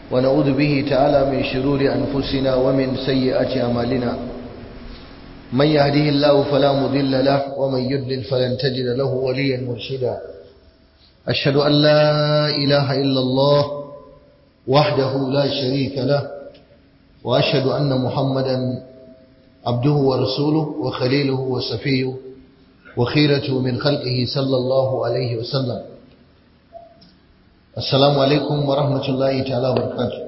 ونعوذ به تعالى من شرور أنفسنا ومن سيئات أعمالنا من يهده الله فلا مضل له ومن يضلل فلن تجد له وليا مرشدا أشهد أن لا إله إلا الله وحده لا شريك له وأشهد أن محمدا عبده ورسوله وخليله وصفيه وخيرته من خلقه صلى الله عليه وسلم Assalamu alaikum wa rahmatullahi ta'ala barkatu.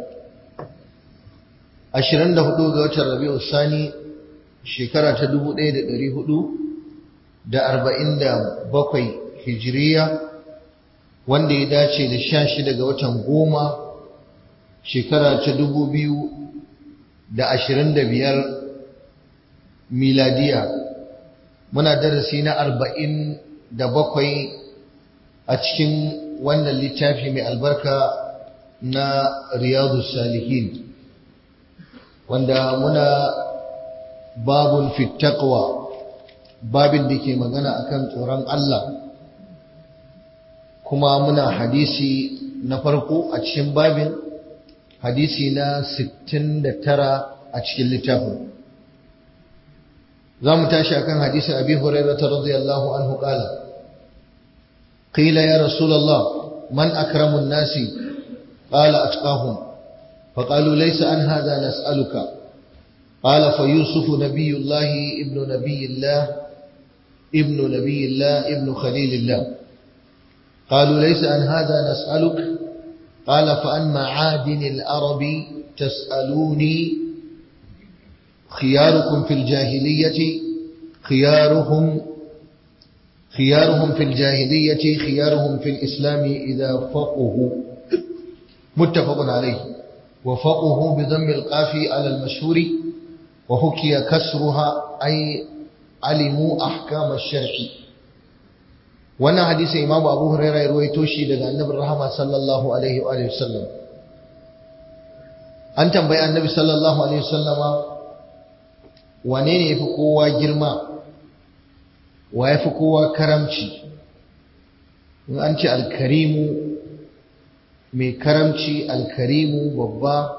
Ashirin da hudu ga watan Rabi'u Sani shekara ta dubu ɗaya da ɗari hudu da arba'in da bakwai hijiriya wanda ya dace da sha shida ga watan goma shekara ta dubu biyu da ashirin da biyar miladiya. Muna darasi na arba'in da bakwai a cikin wannan littafi mai albarka na riyadu salihin wanda muna babun fittaqwa babin da ke magana akan tsoron Allah kuma muna hadisi na farko a cikin babin hadisi na 69 a cikin littafin za mu tashi akan hadisin abi hurairah radiyallahu anhu qala قيل يا رسول الله من أكرم الناس قال أتقاهم فقالوا ليس عن هذا نسألك قال فيوسف نبي الله ابن نبي الله ابن نبي الله ابن خليل الله قالوا ليس عن هذا نسألك قال فعن معادن الأرب تسألوني خياركم في الجاهلية خيارهم خيارهم في الجاهلية خيارهم في الإسلام إذا فقهوا متفق عليه وفقه بضم القاف على المشهور وحكي كسرها أي علموا أحكام الشرع وانا حديث إمام أبو هريرة يروي توشي لدى النبي الرحمة صلى الله عليه وآله وسلم أنت بيان النبي صلى الله عليه وسلم ونين يفقوا جرما wa ya fi kowa karamci in an ce alkarimu mai karamci alkarimu babba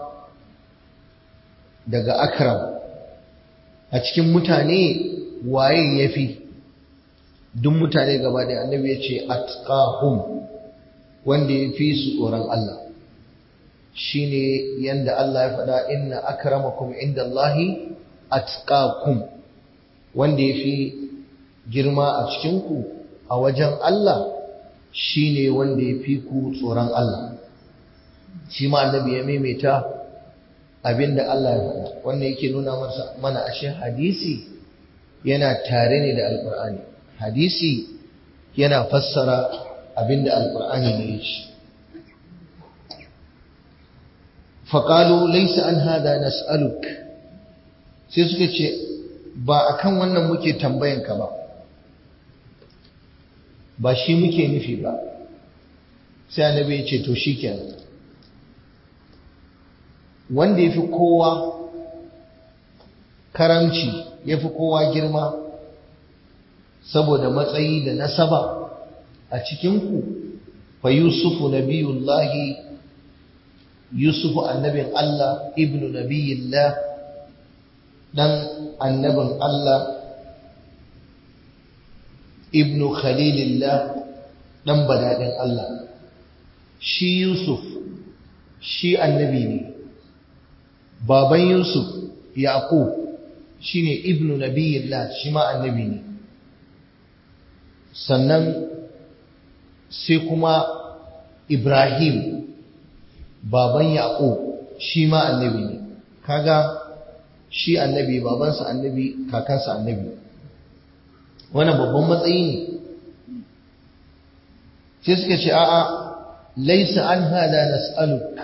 daga akram a cikin mutane waye ya fi duk mutane gaba da annabi ya ce atqahum wanda ya fi su tsoron Allah shine yanda Allah ya faɗa inna akramakum inda Allahi atqakum wanda ya fi girma a cikinku a wajen Allah shi ne wanda ya fi ku tsoron Allah shi ma annabi ya maimaita abinda Allah ya faɗa wannan yake nuna mana ashe hadisi yana tare ne da alƙur'ani hadisi yana fassara abinda alƙur'ani ne ya ce faƙalu laisa an hada nas'aluk sai suka ce ba akan wannan muke tambayanka ba ba shi muke nufi ba sai annabi ya ce to shikenan wanda yafi kowa karamci yafi kowa girma saboda matsayi da nasaba a cikinku fa yusufu nabiyullahi yusufu annabin Allah ibnu nabiyillah dan annabin Allah ibnu khalilillah dan badadin Allah shi Yusuf shi annabi ne baban Yusuf Yaqub shine ibnu nabiyillah shi ma annabi ne sannan sai kuma Ibrahim baban Yaqub shi ma annabi ne kaga shi annabi babansa annabi kakansa annabi wannan babban matsayi ne sai suka ce a'a laisa an hada nas'aluk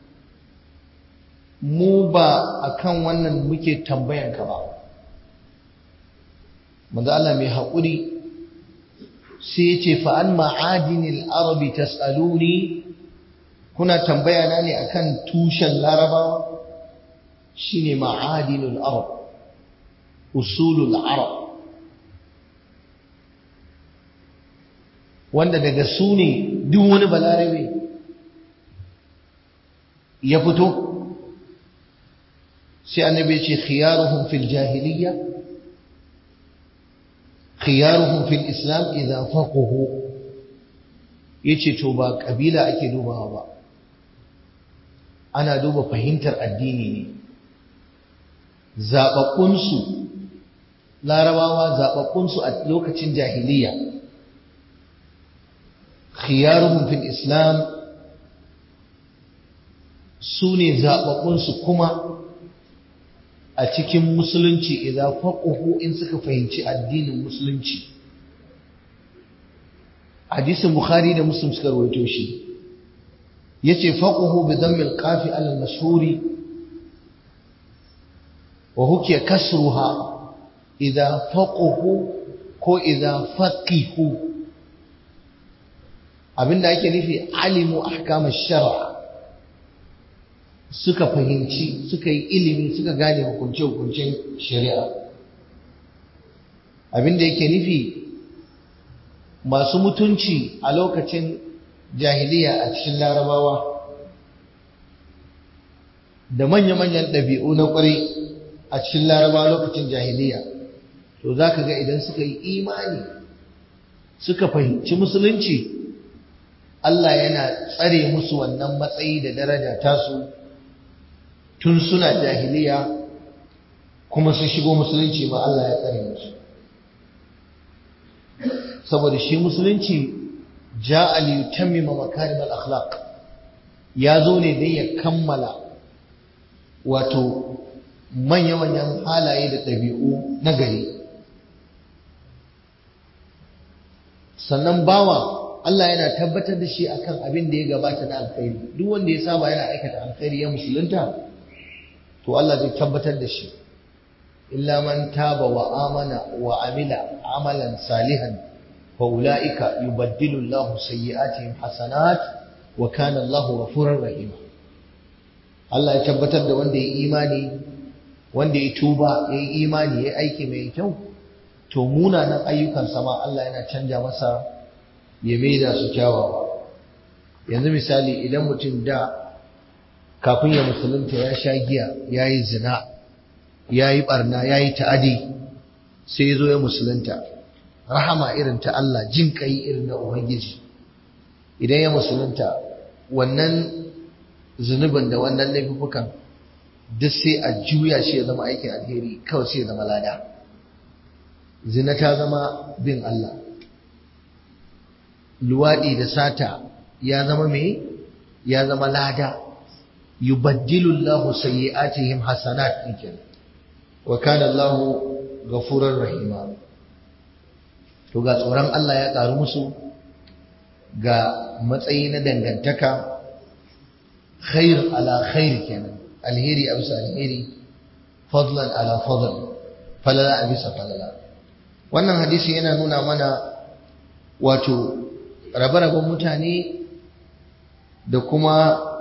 mu ba akan wannan muke tambayan ka ba manzo Allah mai haƙuri sai ya ce fa an ma'adinil arabi tas'aluni kuna tambaya na ne akan tushen larabawa shine ma'adinul arab usulul arab wanda daga su ne duk wani balarabe ya fito sai annabi ce khiyaruhum fil jahiliya khiyaruhum fil islam idza faqahu yace to ba kabila ake dubawa ba ana duba fahimtar addini ne zaɓaɓɓunsu larabawa zaɓaɓɓunsu a lokacin jahiliya khiyaruhum fil islam su ne zaɓaɓɓunsu kuma a cikin musulunci idan faƙuhu in suka fahimci addinin musulunci hadisin bukhari da muslim suka rawaito shi yace faquhu bi dhammil qafi ala al-mashhuri wa hukiya kasruha idha faquhu ko idha faqihu abinda ake nufi alimu ahkam ash-shar' suka fahimci suka yi ilimi suka gane hukunce hukuncen shari'a abinda yake nufi masu mutunci a lokacin jahiliya a cikin larabawa da manya-manyan ɗabi'u na ƙwarai a cikin larabawa lokacin jahiliya to za ka ga idan suka yi imani suka fahimci musulunci Allah yana tsare musu wannan matsayi da daraja tasu tun suna jahiliya kuma su shigo musulunci ma Allah ya tsare musu saboda shi musulunci ja'a li yutammima makarim al-akhlaq ya zo ne dai ya kammala wato manya-manyan halaye da ɗabi'u na gari sannan bawa Allah yana tabbatar da shi akan abin da ya gabata na alkhairi duk wanda ya saba yana aikata alkhairi ya musulunta to Allah zai tabbatar da shi illa man taba wa amana wa amila amalan salihan فأولئك يبدل الله سيئاتهم حسنات وكان الله غفورا رحيما Allah ya tabbatar da wanda ya imani wanda ya tuba ya yi imani ya aiki mai kyau to munanan ayyukan sama Allah yana canja masa ya maida su kyawawa yanzu misali idan mutum da kafin ya musulunta ya sha giya ya yi zina ya yi barna ya yi ta'adi sai ya zo ya musulunta rahama irin ta Allah jin kai irin na Ubangiji idan ya musulunta wannan zunubin da wannan laifukan duk sai a juya shi ya zama aikin alheri kawai sai ya zama lada zina ta zama bin Allah luwaɗi da sata ya zama me ya zama lada yubaddilu Allahu sayyi'atihim hasanat kenan wa kana Allahu ghafurur rahima to ga tsoron Allah ya ƙaru musu ga matsayi na dangantaka khair ala khair kenan alheri a bisa alheri fadlan ala fadl falala a bisa falala wannan hadisi yana nuna mana wato rabe-raben mutane da kuma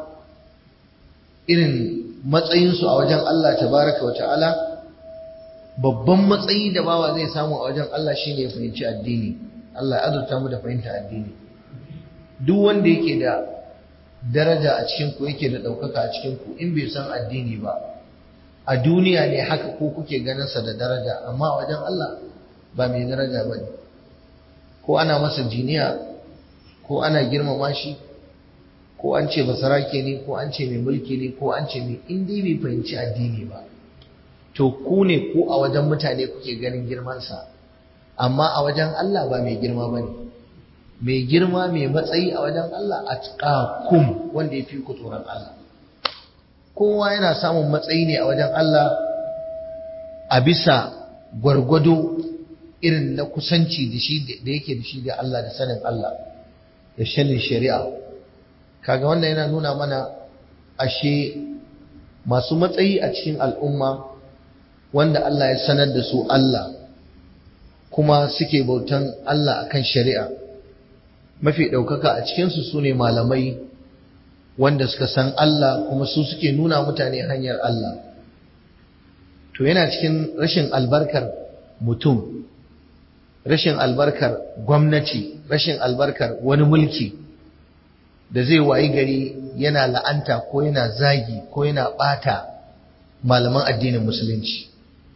irin matsayinsu a wajen Allah tabaraka wa ta'ala babban matsayi da bawa zai samu a wajen Allah shine ya fahimci addini Allah ya azurta mu da fahimta addini duk wanda yake da daraja a cikin ku yake da ɗaukaka a cikin ku in bai san addini ba a duniya ne haka ko kuke ganin sa da daraja amma a wajen Allah ba mai daraja bane ko ana masa jiniya ko ana girmama shi ko an ce basarake ne ko an ce mai mulki ne ko an ce mai in dai bai fahimci addini ba to ku ne ku a wajen mutane kuke ganin girmansa amma a wajen Allah ba mai girma ba ne mai girma mai matsayi a wajen Allah a tsakum wanda ya fi ku tsoron Allah kowa yana samun matsayi ne a wajen Allah a bisa gwargwado irin na kusanci da shi da yake da shi da Allah da sanin Allah da shanin shari'a kaga wannan yana nuna mana ashe masu matsayi a cikin al'umma wanda Allah ya sanar da su Allah kuma suke bautan Allah akan shari'a mafi ɗaukaka a cikinsu su ne malamai wanda suka san Allah kuma su suke nuna mutane hanyar Allah to yana cikin rashin albarkar mutum rashin albarkar gwamnati rashin albarkar wani mulki da zai wayi gari yana la'anta ko yana zagi ko yana ɓata malaman addinin musulunci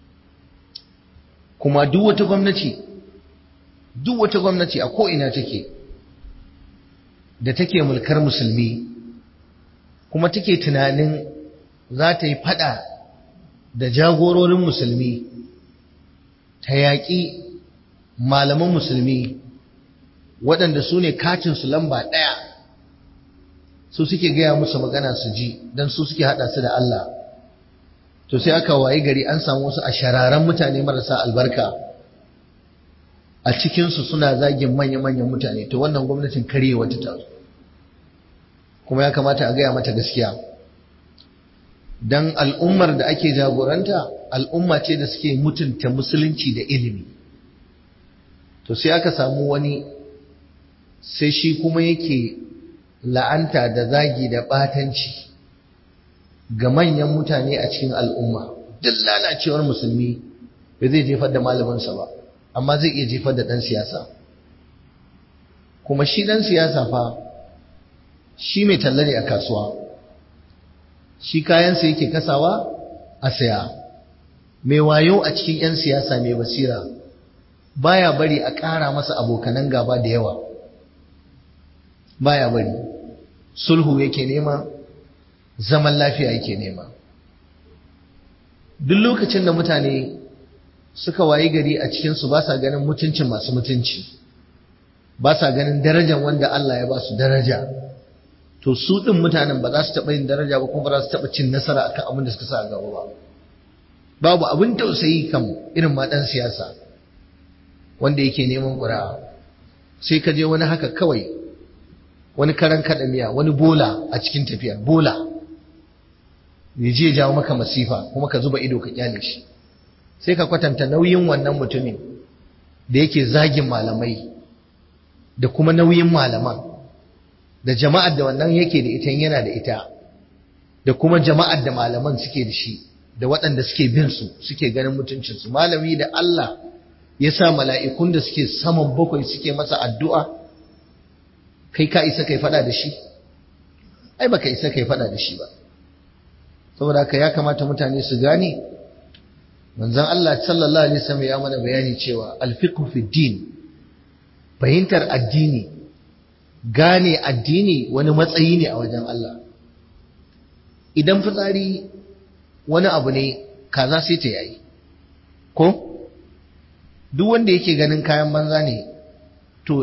kuma duk wata gwamnati duk wata gwamnati a ko'ina take da take mulkar musulmi kuma take tunanin za ta yi fada da jagororin musulmi ta yaƙi malaman musulmi waɗanda su ne katinsu lamba ɗaya su suke gaya musu magana su ji don su suke haɗa su da Allah to sai aka wayi gari an samu wasu a shararan mutane marasa albarka a cikinsu suna zagin manya-manyan mutane to wannan gwamnatin karye wata ta kuma ya kamata a gaya mata gaskiya don al'ummar da ake jagoranta al'umma ce da suke mutunta musulunci da ilimi to sai aka samu wani sai shi kuma yake la'anta da zagi da batanci ga manyan mutane a cikin al'umma duk lalacewar musulmi ba zai jefar da malaminsa ba amma zai iya jefar da ɗan siyasa kuma shi ɗan siyasa fa shi mai talla ne a kasuwa shi kayansa yake kasawa a saya mai wayo a cikin 'yan siyasa mai basira baya bari a ƙara masa abokanan gaba da yawa baya bari sulhu yake nema zaman lafiya yake nema duk lokacin da mutane suka wayi gari a cikinsu ba sa ganin mutuncin masu mutunci ba sa ganin darajar wanda Allah ya ba su daraja to su ɗin mutanen ba za su taɓa yin daraja ba kuma ba za su taɓa cin nasara akan abin da suka sa a gaba ba babu abin tausayi kan irin ma ɗan siyasa wanda yake neman ƙuri'a sai ka je wani haka kawai wani karan kaɗa miya wani bola a cikin tafiya bola ya je jawo maka masifa kuma ka zuba ido ka kyale shi sai ka kwatanta nauyin wannan mutumin da yake zagin malamai da kuma nauyin malaman da jama'ar da wannan yake da ita yana da ita da kuma jama'ar da malaman suke da shi da waɗanda suke bin su suke ganin mutuncinsu malami da Allah ya sa mala'ikun da suke saman bakwai suke masa addu'a kai ka isa kai faɗa da shi ai baka isa kai faɗa da shi ba saboda haka ya kamata mutane su gane manzon Allah sallallahu alaihi wasallam ya mana bayani cewa alfiqhu fi din fahimtar addini gane addini wani matsayi ne a wajen Allah idan fitsari wani abu ne kaza sai ta yayi ko duk wanda yake ganin kayan banza ne to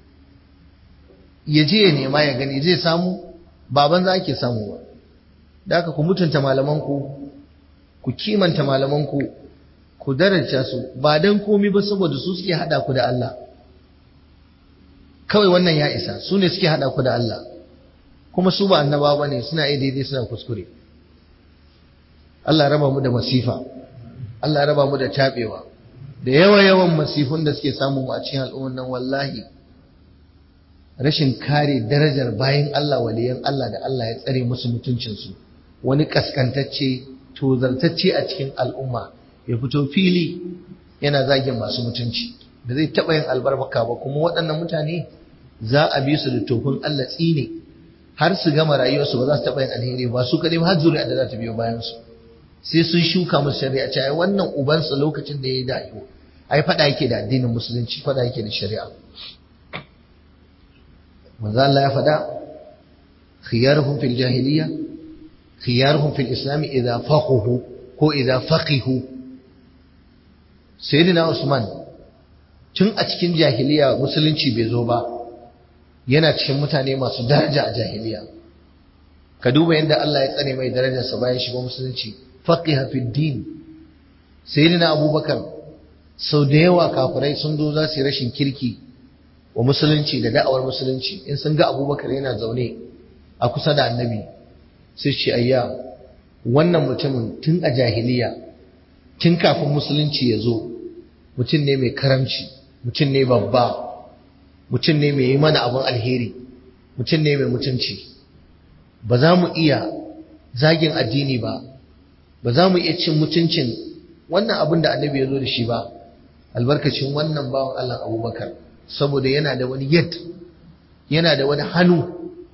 ya je ya nema ya gani zai samu ba banza ake samu ba da haka ku mutunta malamanku ku kimanta malamanku ku daraja su ba dan komi ba saboda su suke hada ku da Allah kawai wannan ya isa su ne suke hada ku da Allah kuma su ba annaba ba ne suna iya daidai suna kuskure Allah raba mu da masifa Allah raba mu da tabewa da yawa yawan masifun da suke samu a cikin al'ummar nan wallahi rashin kare darajar bayan Allah waliyan Allah da Allah ya tsare musu mutuncinsu wani kaskantacce tozartacce a cikin al'umma ya fito fili yana zagin masu mutunci da zai taɓa yin albarka ba kuma waɗannan mutane za a bi su da tofin Allah tsine har su gama rayuwarsu ba za su taɓa yin alheri ba su kaɗai har zuri'a da za ta biyo bayan su sai sun shuka musu shari'a ce ai wannan ubansa lokacin da ya yi da'iwo ai faɗa yake da addinin musulunci faɗa yake da shari'a manzo Allah ya faɗa khiyaruhum fil jahiliya khiyaruhum fil islam idza faqihu ko idza faqihu sayyidina Usman tun a cikin jahiliya musulunci bai zo ba yana cikin mutane masu daraja a jahiliya ka duba yadda Allah ya tsare mai darajarsa bayan shiga musulunci faqiha fid din sayyidina Abubakar sau da yawa kafirai sun zo za su yi rashin kirki wa musulunci da da'awar musulunci in sun ga Abubakar yana zaune a kusa da annabi sai ce ayya wannan mutumin tun a jahiliya tun kafin musulunci ya zo mutum ne mai karamci mutum ne babba mutum ne mai yi mana abin alheri mutum ne mai mutunci ba za mu iya zagin addini ba ba za mu iya cin mutuncin wannan abin da annabi ya zo da shi ba albarkacin wannan bawan Allah abubakar saboda yana da wani yad yana da wani hannu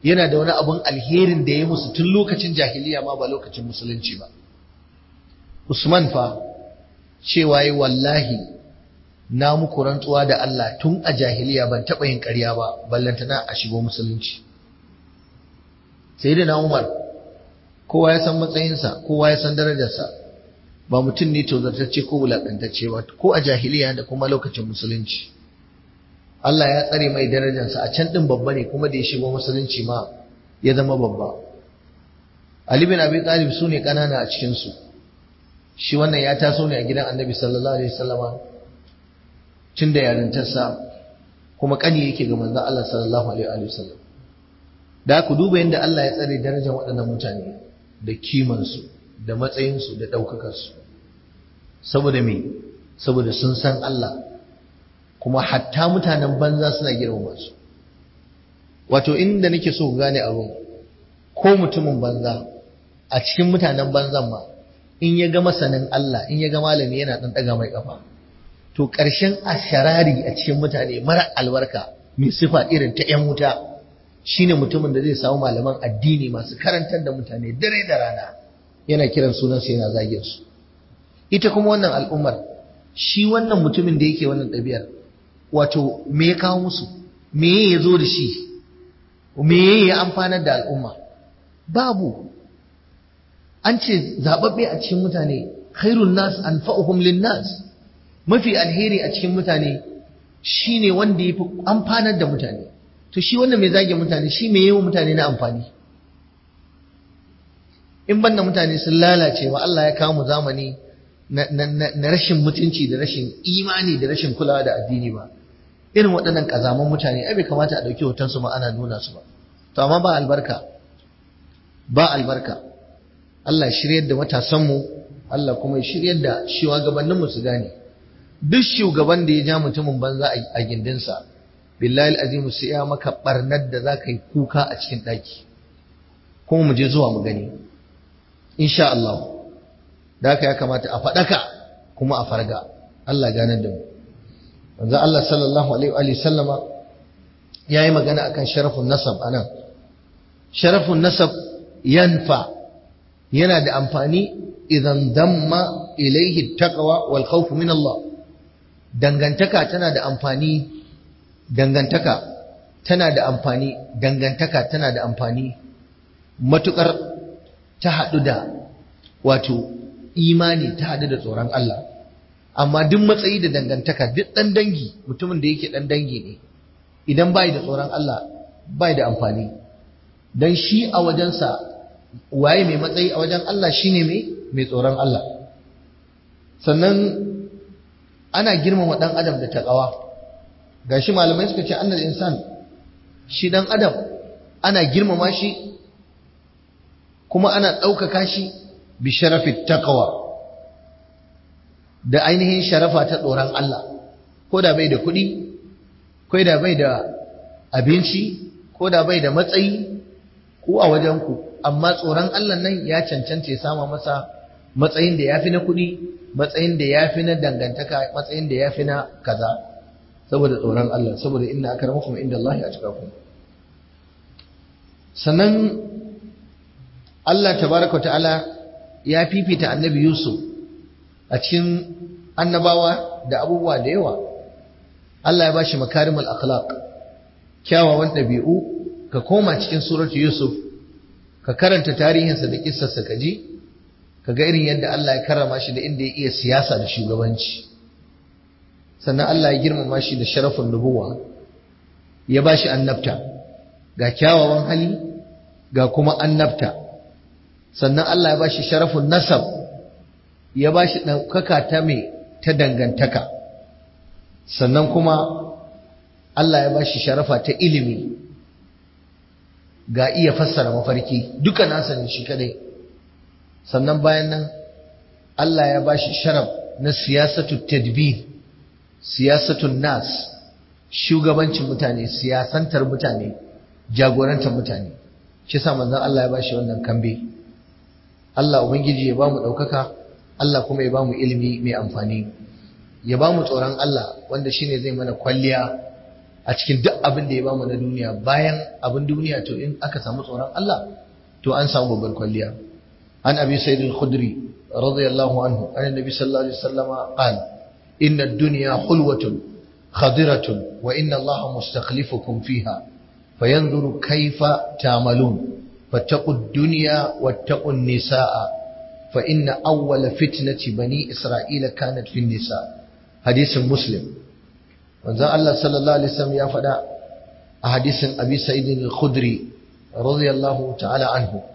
yana da wani abun alherin da ya musu tun lokacin jahiliya ma ba lokacin musulunci ba Usman fa cewa yi wallahi na muku rantsuwa da Allah tun a jahiliya ban taɓa yin ƙarya ba ballantana a shigo musulunci sai da na Umar kowa ya san matsayinsa kowa ya san darajarsa ba mutum ne tozartacce ko wulaƙantacce ba ko a jahiliya da kuma lokacin musulunci Allah ya tsare mai darajarsa a can ɗin babba ne kuma da ya shigo musulunci ma ya zama babba Ali bin Abi Talib su ne ƙanana a cikinsu shi wannan ya taso ne a gidan Annabi sallallahu alaihi wasallama tun da yarintarsa kuma ƙani yake ga manzon Allah sallallahu alaihi wasallam da ku duba yadda Allah ya tsare darajar waɗannan mutane da kimansu da matsayinsu da ɗaukakarsu saboda me saboda sun san Allah kuma hatta mutanen banza suna girmama su wato inda nake so ku gane abin ko mutumin banza a cikin mutanen banzan ma in ya ga masanin Allah in ya ga malami yana ɗan ɗaga mai ƙafa to ƙarshen asharari a cikin mutane mara albarka mai sifa irin ta 'yan wuta shine mutumin da zai samu malaman addini masu karantar da mutane dare da rana yana kiran sunansu yana zagin su ita kuma wannan al'ummar shi wannan mutumin da yake wannan ɗabi'ar wato me ya kawo musu me ya zo da shi me ya amfanar da al'umma babu an ce zaɓaɓɓe a cikin mutane khairun nas anfa'uhum lin nas mafi alheri a cikin mutane shine wanda yafi amfanar da mutane to shi wannan mai zage mutane shi mai yawan mutane na amfani in banda mutane sun lalace wa Allah ya kawo mu zamani na rashin mutunci da rashin imani da rashin kulawa da addini ba irin waɗannan ƙazaman mutane ai bai kamata a ɗauki hoton su ma ana nuna su ba to amma ba albarka ba albarka Allah shiryar da matasanmu Allah kuma ya shiryar da shugabanninmu su gane duk shugaban da ya ja mutumin banza a gindinsa billahi azimu sai ya maka barnar da za ka yi kuka a cikin ɗaki kuma mu je zuwa mu gani insha Allah da haka ya kamata a faɗaka kuma a farga Allah ganar da mu wanzu Allah sallallahu alaihi wa sallama ya yi magana akan sharafun nasab a nan sharafun nasab yanfa yana da amfani idan damma ilaihi taqwa wal khawf min Allah dangantaka tana da amfani dangantaka tana da amfani dangantaka tana da amfani matukar ta haɗu da wato imani ta haɗu da tsoron Allah amma duk matsayi da dangantaka duk ɗan dangi mutumin da yake ɗan dangi ne idan bai da tsoron Allah bai da amfani don shi a wajensa waye mai matsayi a wajen Allah shine mai mai tsoron Allah sannan ana girmama ɗan adam da taƙawa gashi malamai suka ce annal insan shi ɗan adam ana girmama shi kuma ana ɗaukaka shi bi sharafi taqwa da ainihin sharafa ta tsoron Allah ko da bai da kuɗi ko da bai da abinci ko da bai da matsayi ko a wajen ku amma tsoron Allah nan ya cancanta ya sama masa matsayin da yafi na kuɗi matsayin da yafi na dangantaka matsayin da yafi na kaza saboda tsoron Allah saboda inna akramakum inda Allah ya atqakum sannan Allah tabaraka ta'ala ya fifita annabi Yusuf a cikin annabawa da abubuwa da yawa Allah ya bashi makarimul akhlaq kyawawan ɗabi'u ka koma cikin suratu Yusuf ka karanta tarihinsa da kissarsa ka ji ka ga irin yadda Allah ya karrama shi da inda ya iya siyasa da shugabanci sannan Allah ya girmama shi da sharafin nubuwa ya bashi annabta ga kyawawan hali ga kuma annabta sannan Allah ya bashi sharafin nasab ya bashi ɗaukaka ta mai ta dangantaka sannan kuma Allah ya bashi sharafa ta ilimi ga iya fassara mafarki duka nasa ne shi kadai sannan bayan nan Allah ya bashi sharaf na siyasatu tadbir siyasatun nas shugabancin mutane siyasantar mutane jagorantar mutane shi sa manzon Allah ya bashi wannan kambe Allah ubangiji ya bamu daukaka Allah kuma ya bamu ilimi mai amfani ya bamu tsoron Allah wanda shine zai mana kwalliya a cikin duk abin da ya bamu na duniya bayan abin duniya to in aka samu tsoron Allah to an samu babbar kwalliya an abi sayyid al-khudri radiyallahu anhu an annabi sallallahu alaihi wasallam qala inna ad-dunya hulwatun khadiratun wa inna Allah mustakhlifukum fiha fayanzuru kayfa ta'malun fattaqu ad-dunya wattaqu an-nisaa fa inna awwala fitnati bani isra'ila kanat fi an-nisa hadisin muslim manzon Allah sallallahu alaihi wasallam ya faɗa a hadisin Abi Sa'id al-Khudri radiyallahu ta'ala anhu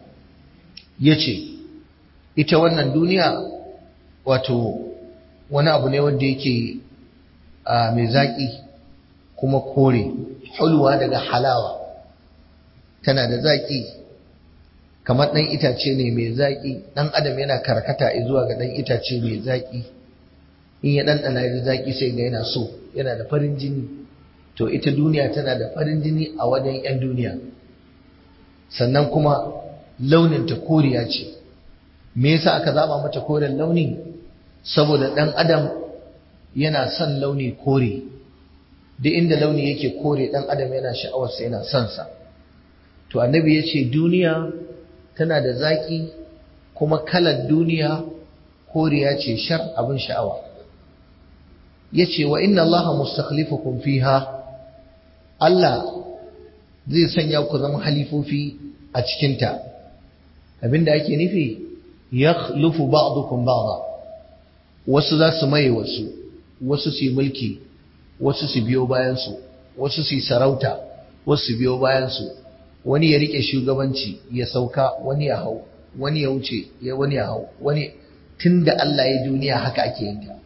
yace ita wannan duniya wato wani abu ne wanda yake mai zaki kuma kore hulwa daga halawa tana da zaki kamar ɗan itace ne mai zaki ɗan adam yana karkata zuwa ga ɗan itace mai zaki in ya ɗanɗana da zaƙi sai ga yana so yana da farin jini to ita duniya tana da farin jini a wajen 'yan duniya sannan kuma launinta koriya ce me yasa aka zaba mata koren launi saboda ɗan adam yana son launi kore duk inda launi yake kore ɗan adam yana sha'awarsa yana son sa to annabi ya ce duniya tana da zaƙi kuma kalar duniya koriya ce shar abin sha'awa yace wa inna allaha mustakhlifukum fiha Allah zai sanya ku zama halifofi a cikin ta abinda ake nufi yakhlufu ba'dukum ba'da wasu za su maye wasu wasu su mulki wasu su biyo bayan su wasu su sarauta wasu su biyo bayan su wani ya rike shugabanci ya sauka wani ya hau wani ya wuce ya wani ya hau wani tunda Allah ya duniya haka ake yin ta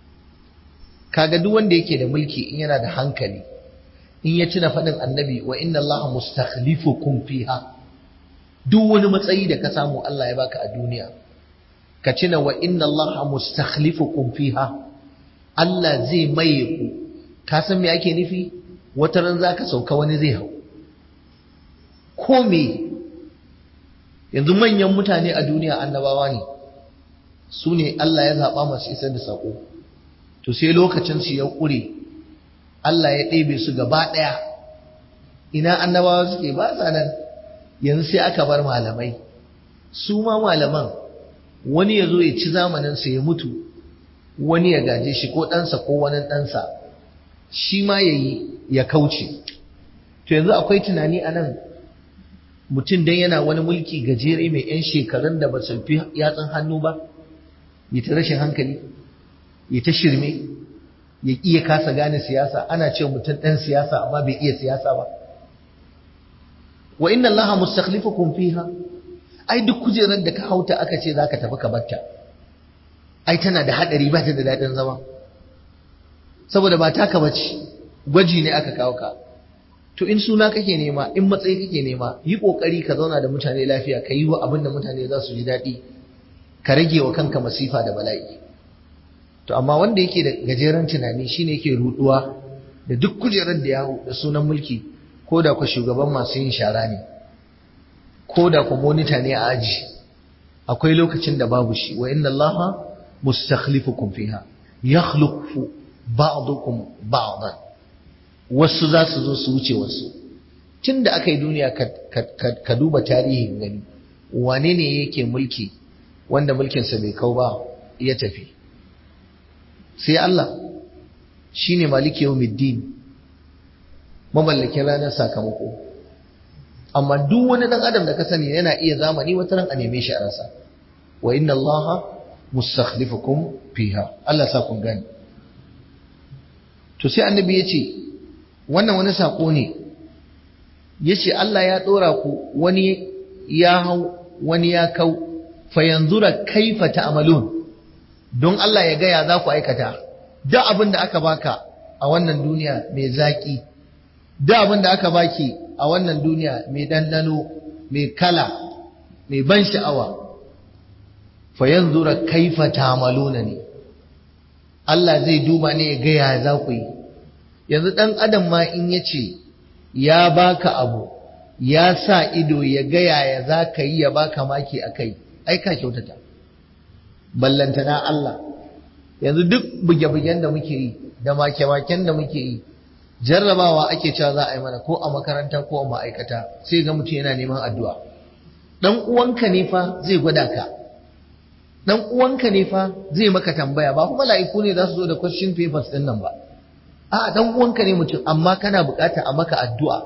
kaga duk wanda yake da mulki in yana da hankali in ya tuna faɗin annabi wa inna Allah mustakhlifukum fiha duk wani matsayi da ka samu Allah ya baka a duniya ka tuna wa inna Allah mustakhlifukum fiha Allah zai maye ku ka san me ake nufi wata ran zaka sauka wani zai hau ko me yanzu manyan mutane a duniya annabawa ne su ne Allah ya zaɓa masu isar da saƙo to sai lokacin su ya ƙure Allah ya ɗebe su gaba ɗaya ina annabawa suke ba sa nan yanzu sai aka bar malamai su ma malaman wani ya zo ya ci zamaninsa ya mutu wani ya gaje shi ko ɗansa ko wani ɗansa shi ma ya yi ya kauce to yanzu akwai tunani a nan mutum dan yana wani mulki gajere mai 'yan shekarun da ba su fi yatsun hannu ba ya ta rashin hankali ya ta shirme ya iya kasa gane siyasa ana ce mutum ɗan siyasa amma bai iya siyasa ba wa inna allaha mustakhlifukum fiha ai duk kujerar da ka hauta aka ce zaka tafi ka batta ai tana da hadari ba ta da dadin zama saboda ba taka bace gwaji ne aka kawo ka to in suna kake nema in matsayi kake nema yi kokari ka zauna da mutane lafiya ka yi wa abin da mutane za su ji daɗi ka rage wa kanka masifa da bala'i to amma wanda yake da gajeren tunani shine yake ruduwa da duk kujerar da ya da sunan mulki ko da ku shugaban masu yin shara ne ko da ku monita ne a aji akwai lokacin da babu shi wa inna allaha mustakhlifukum fiha yakhluqu ba'dukum ba'dan wasu za su zo su wuce wasu tun da aka yi duniya ka duba tarihin gani wane ne yake mulki wanda mulkinsa bai kau ba ya tafi sai Allah shi ne maliki yau middin mamallakin ranar sakamako amma duk wani ɗan adam da ka sani yana iya zamani wata ran a neme shi a rasa wa inna allaha mustakhlifukum fiha Allah sa kun gani to sai annabi ya ce wannan wani saƙo ne ya ce Allah ya ɗora ku wani ya hau wani ya kau fayanzura kaifa ta'malun don Allah ya gaya za ku aikata da abin da aka baka a wannan duniya mai zaƙi da abin da aka baki a wannan duniya mai dandano mai kala mai ban sha'awa fayanzura kaifa ta'maluna ne Allah zai duba ne ya gaya za ku yi yanzu ɗan adam ma in ya ce ya baka abu ya sa ido ya gaya ya za ka yi ya baka maki a kai ai ka kyautata ballantana Allah yanzu duk buge-bugen da muke yi da make-maken da muke yi jarrabawa ake cewa za a yi mana ko a makaranta ko a ma'aikata sai ga mutum yana neman addu'a dan uwanka ne fa zai gwada ka dan uwanka ne fa zai maka tambaya ba kuma mala'iku ne za su zo da question papers din nan ba a dan uwanka ne mutum amma kana bukata a maka addu'a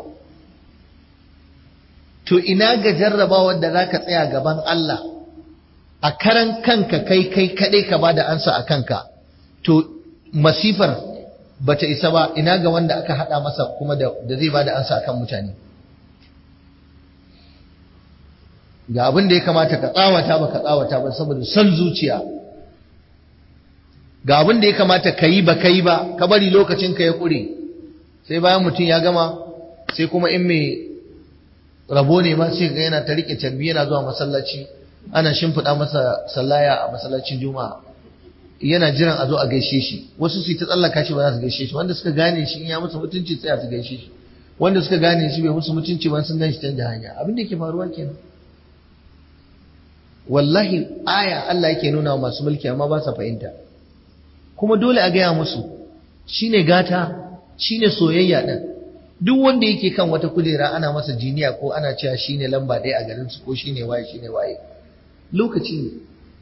to ina ga jarrabawar da zaka tsaya gaban Allah a karan kanka kai kai kadai ka bada ansa a kanka to masifar bata isa ba ina ga wanda aka hada masa kuma da, da zai bada ansa akan mutane ga abin da ya kamata ka tsawata ba ka tsawata ba saboda son zuciya ga abin da ya kamata ka yi ba ka yi ba ka bari lokacin ka ya kure sai bayan mutum ya gama sai kuma in mai rabo ne ma sai ga yana ta rike carbi yana zuwa masallaci ana shimfiɗa masa sallaya a masallacin juma'a yana jiran a zo a gaishe shi wasu su ta tsallaka shi ba za su gaishe shi wanda suka gane shi in ya musu mutunci tsaya su gaishe shi wanda suka gane shi bai musu mutunci ba sun gan shi canja hanya abin da yake faruwa kenan wallahi aya Allah yake nuna wa masu mulki amma ba sa fahimta kuma dole a gaya musu shine gata shine soyayya din duk wanda yake kan wata kujera ana masa jiniya ko ana cewa shine lamba ɗaya a garin su ko shine waye shine waye lokaci ne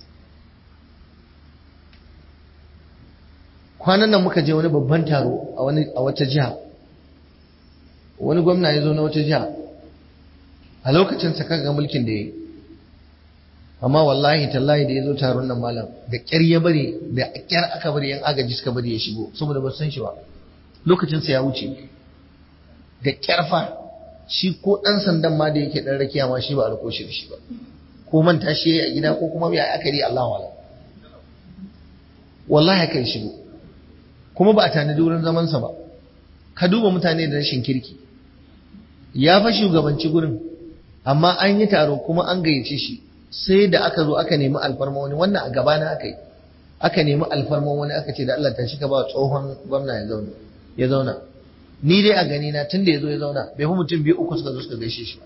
kwanan nan muka je wani babban taro a wani a wata jiha wani gwamna ya zo na wata jiha a lokacin sa kaga mulkin da yayi amma wallahi tallahi da ya zo taron nan malam da ƙyar ya bari da ƙyar aka bari yan agaji suka bari ya shigo saboda ba san shi ba lokacin sa ya wuce da ƙyar fa shi ko ɗan sandan ma da yake ɗan rakiya ma shi ba a rako shi da shi ba ko manta shi a gida ko kuma ya aka yi Allah wala wallahi aka yi shigo kuma ba a tanadi wurin zamansa ba ka duba mutane da rashin kirki ya fa shugabanci gurin amma an yi taro kuma an gayyace shi sai da aka zo aka nemi alfarma wani wannan a gabana aka yi aka nemi alfarma wani aka ce da Allah ta shi ka ba tsohon gwamna ya zauna ya zauna ni dai a gani na tun da ya zo ya zauna bai fi mutum biyu uku suka zo suka gaishe shi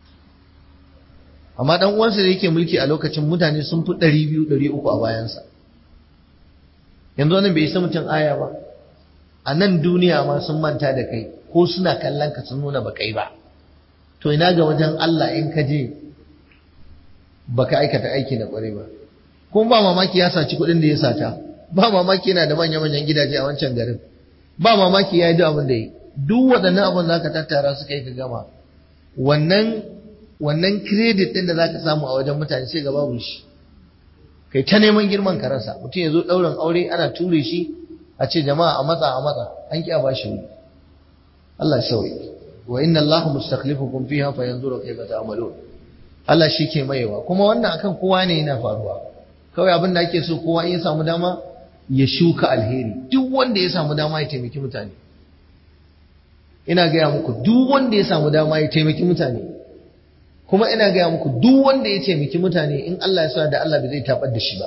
amma dan uwansa da yake mulki a lokacin mutane sun fi ɗari biyu ɗari uku a bayansa yanzu wannan bai isa mutum aya ba a nan duniya ma sun manta da kai ko suna kallon ka sun nuna ba kai ba to ina ga wajen Allah in ka je baka aikata aiki na kware ba kuma ba mamaki ya saci kuɗin da ya sata ba mamaki yana da manya-manyan gidaje a wancan garin ba mamaki ya yi duk abin da yi duk waɗannan abin za ka tattara su kai ka gama wannan wannan credit ɗin da za ka samu a wajen mutane sai ga babu shi kai ta neman girman ka rasa mutum ya zo ɗaurin aure ana ture shi a ce jama'a a matsa a matsa an ƙi a ba shi wuri Allah ya sauye wa inna Allah mustakhlifukum fiha fa yanzuru kayfa ta'malun Allah shi ke mayewa kuma wannan akan kowa ne yana faruwa kawai abin da ake so kowa in ya samu dama ya shuka alheri duk wanda ya samu dama ya taimaki mutane ina gaya muku duk wanda ya samu dama ya taimaki mutane kuma ina gaya muku duk wanda ya taimaki mutane in Allah ya sa da Allah bai zai tabar da shi ba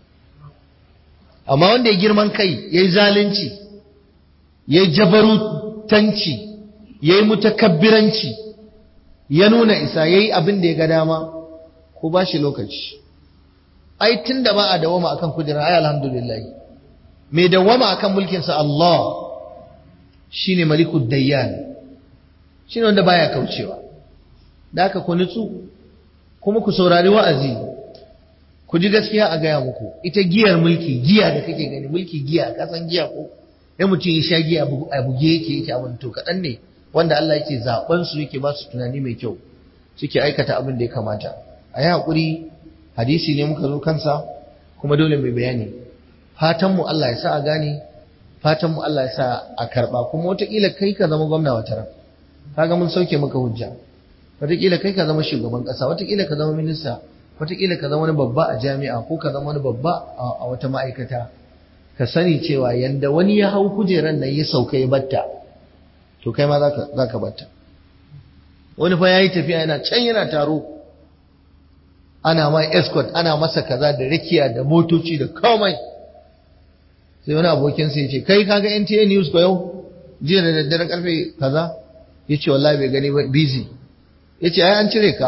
amma wanda ya girman kai ya yi zalunci ya yi jabarutanci ya yi mutakabbiranci ya nuna isa ya yi abin da ya ga dama ko ba shi lokaci ai tun da ba a dawama akan kujera ai alhamdulillah mai dawama akan mulkinsa Allah shine malikud dayyan shine wanda baya kaucewa da haka ku nutsu kuma ku saurari wa'azi ku ji gaskiya a gaya muku ita giyar mulki giya da kake gani mulki giya ka san giya ko ya mutum ya sha giya a buge yake yake abin to kaɗan ne wanda Allah yake zaben su yake ba su tunani mai kyau suke aikata abin da ya kamata a yi haƙuri hadisi ne muka zo kansa kuma dole mai bayani fatan mu Allah ya sa a gane fatan mu Allah ya sa a karba kuma wataƙila kai ka zama gwamna wata ran kaga mun sauke maka hujja wataƙila kai ka zama shugaban ƙasa wataƙila ka zama minista wataƙila ka zama wani babba a jami'a ko ka zama wani babba a wata ma'aikata ka sani cewa yanda wani ya hau kujeran nan ya sauka ya batta to kai ma za ka batta wani fa ya yi tafiya yana can yana taro ana ma escort ana masa kaza da rakiya da motoci da komai sai wani abokin sai ce kai kaga NTA news ko yau jiya da daddare karfe kaza ya ce wallahi bai gani ba busy ya ce ai an cire ka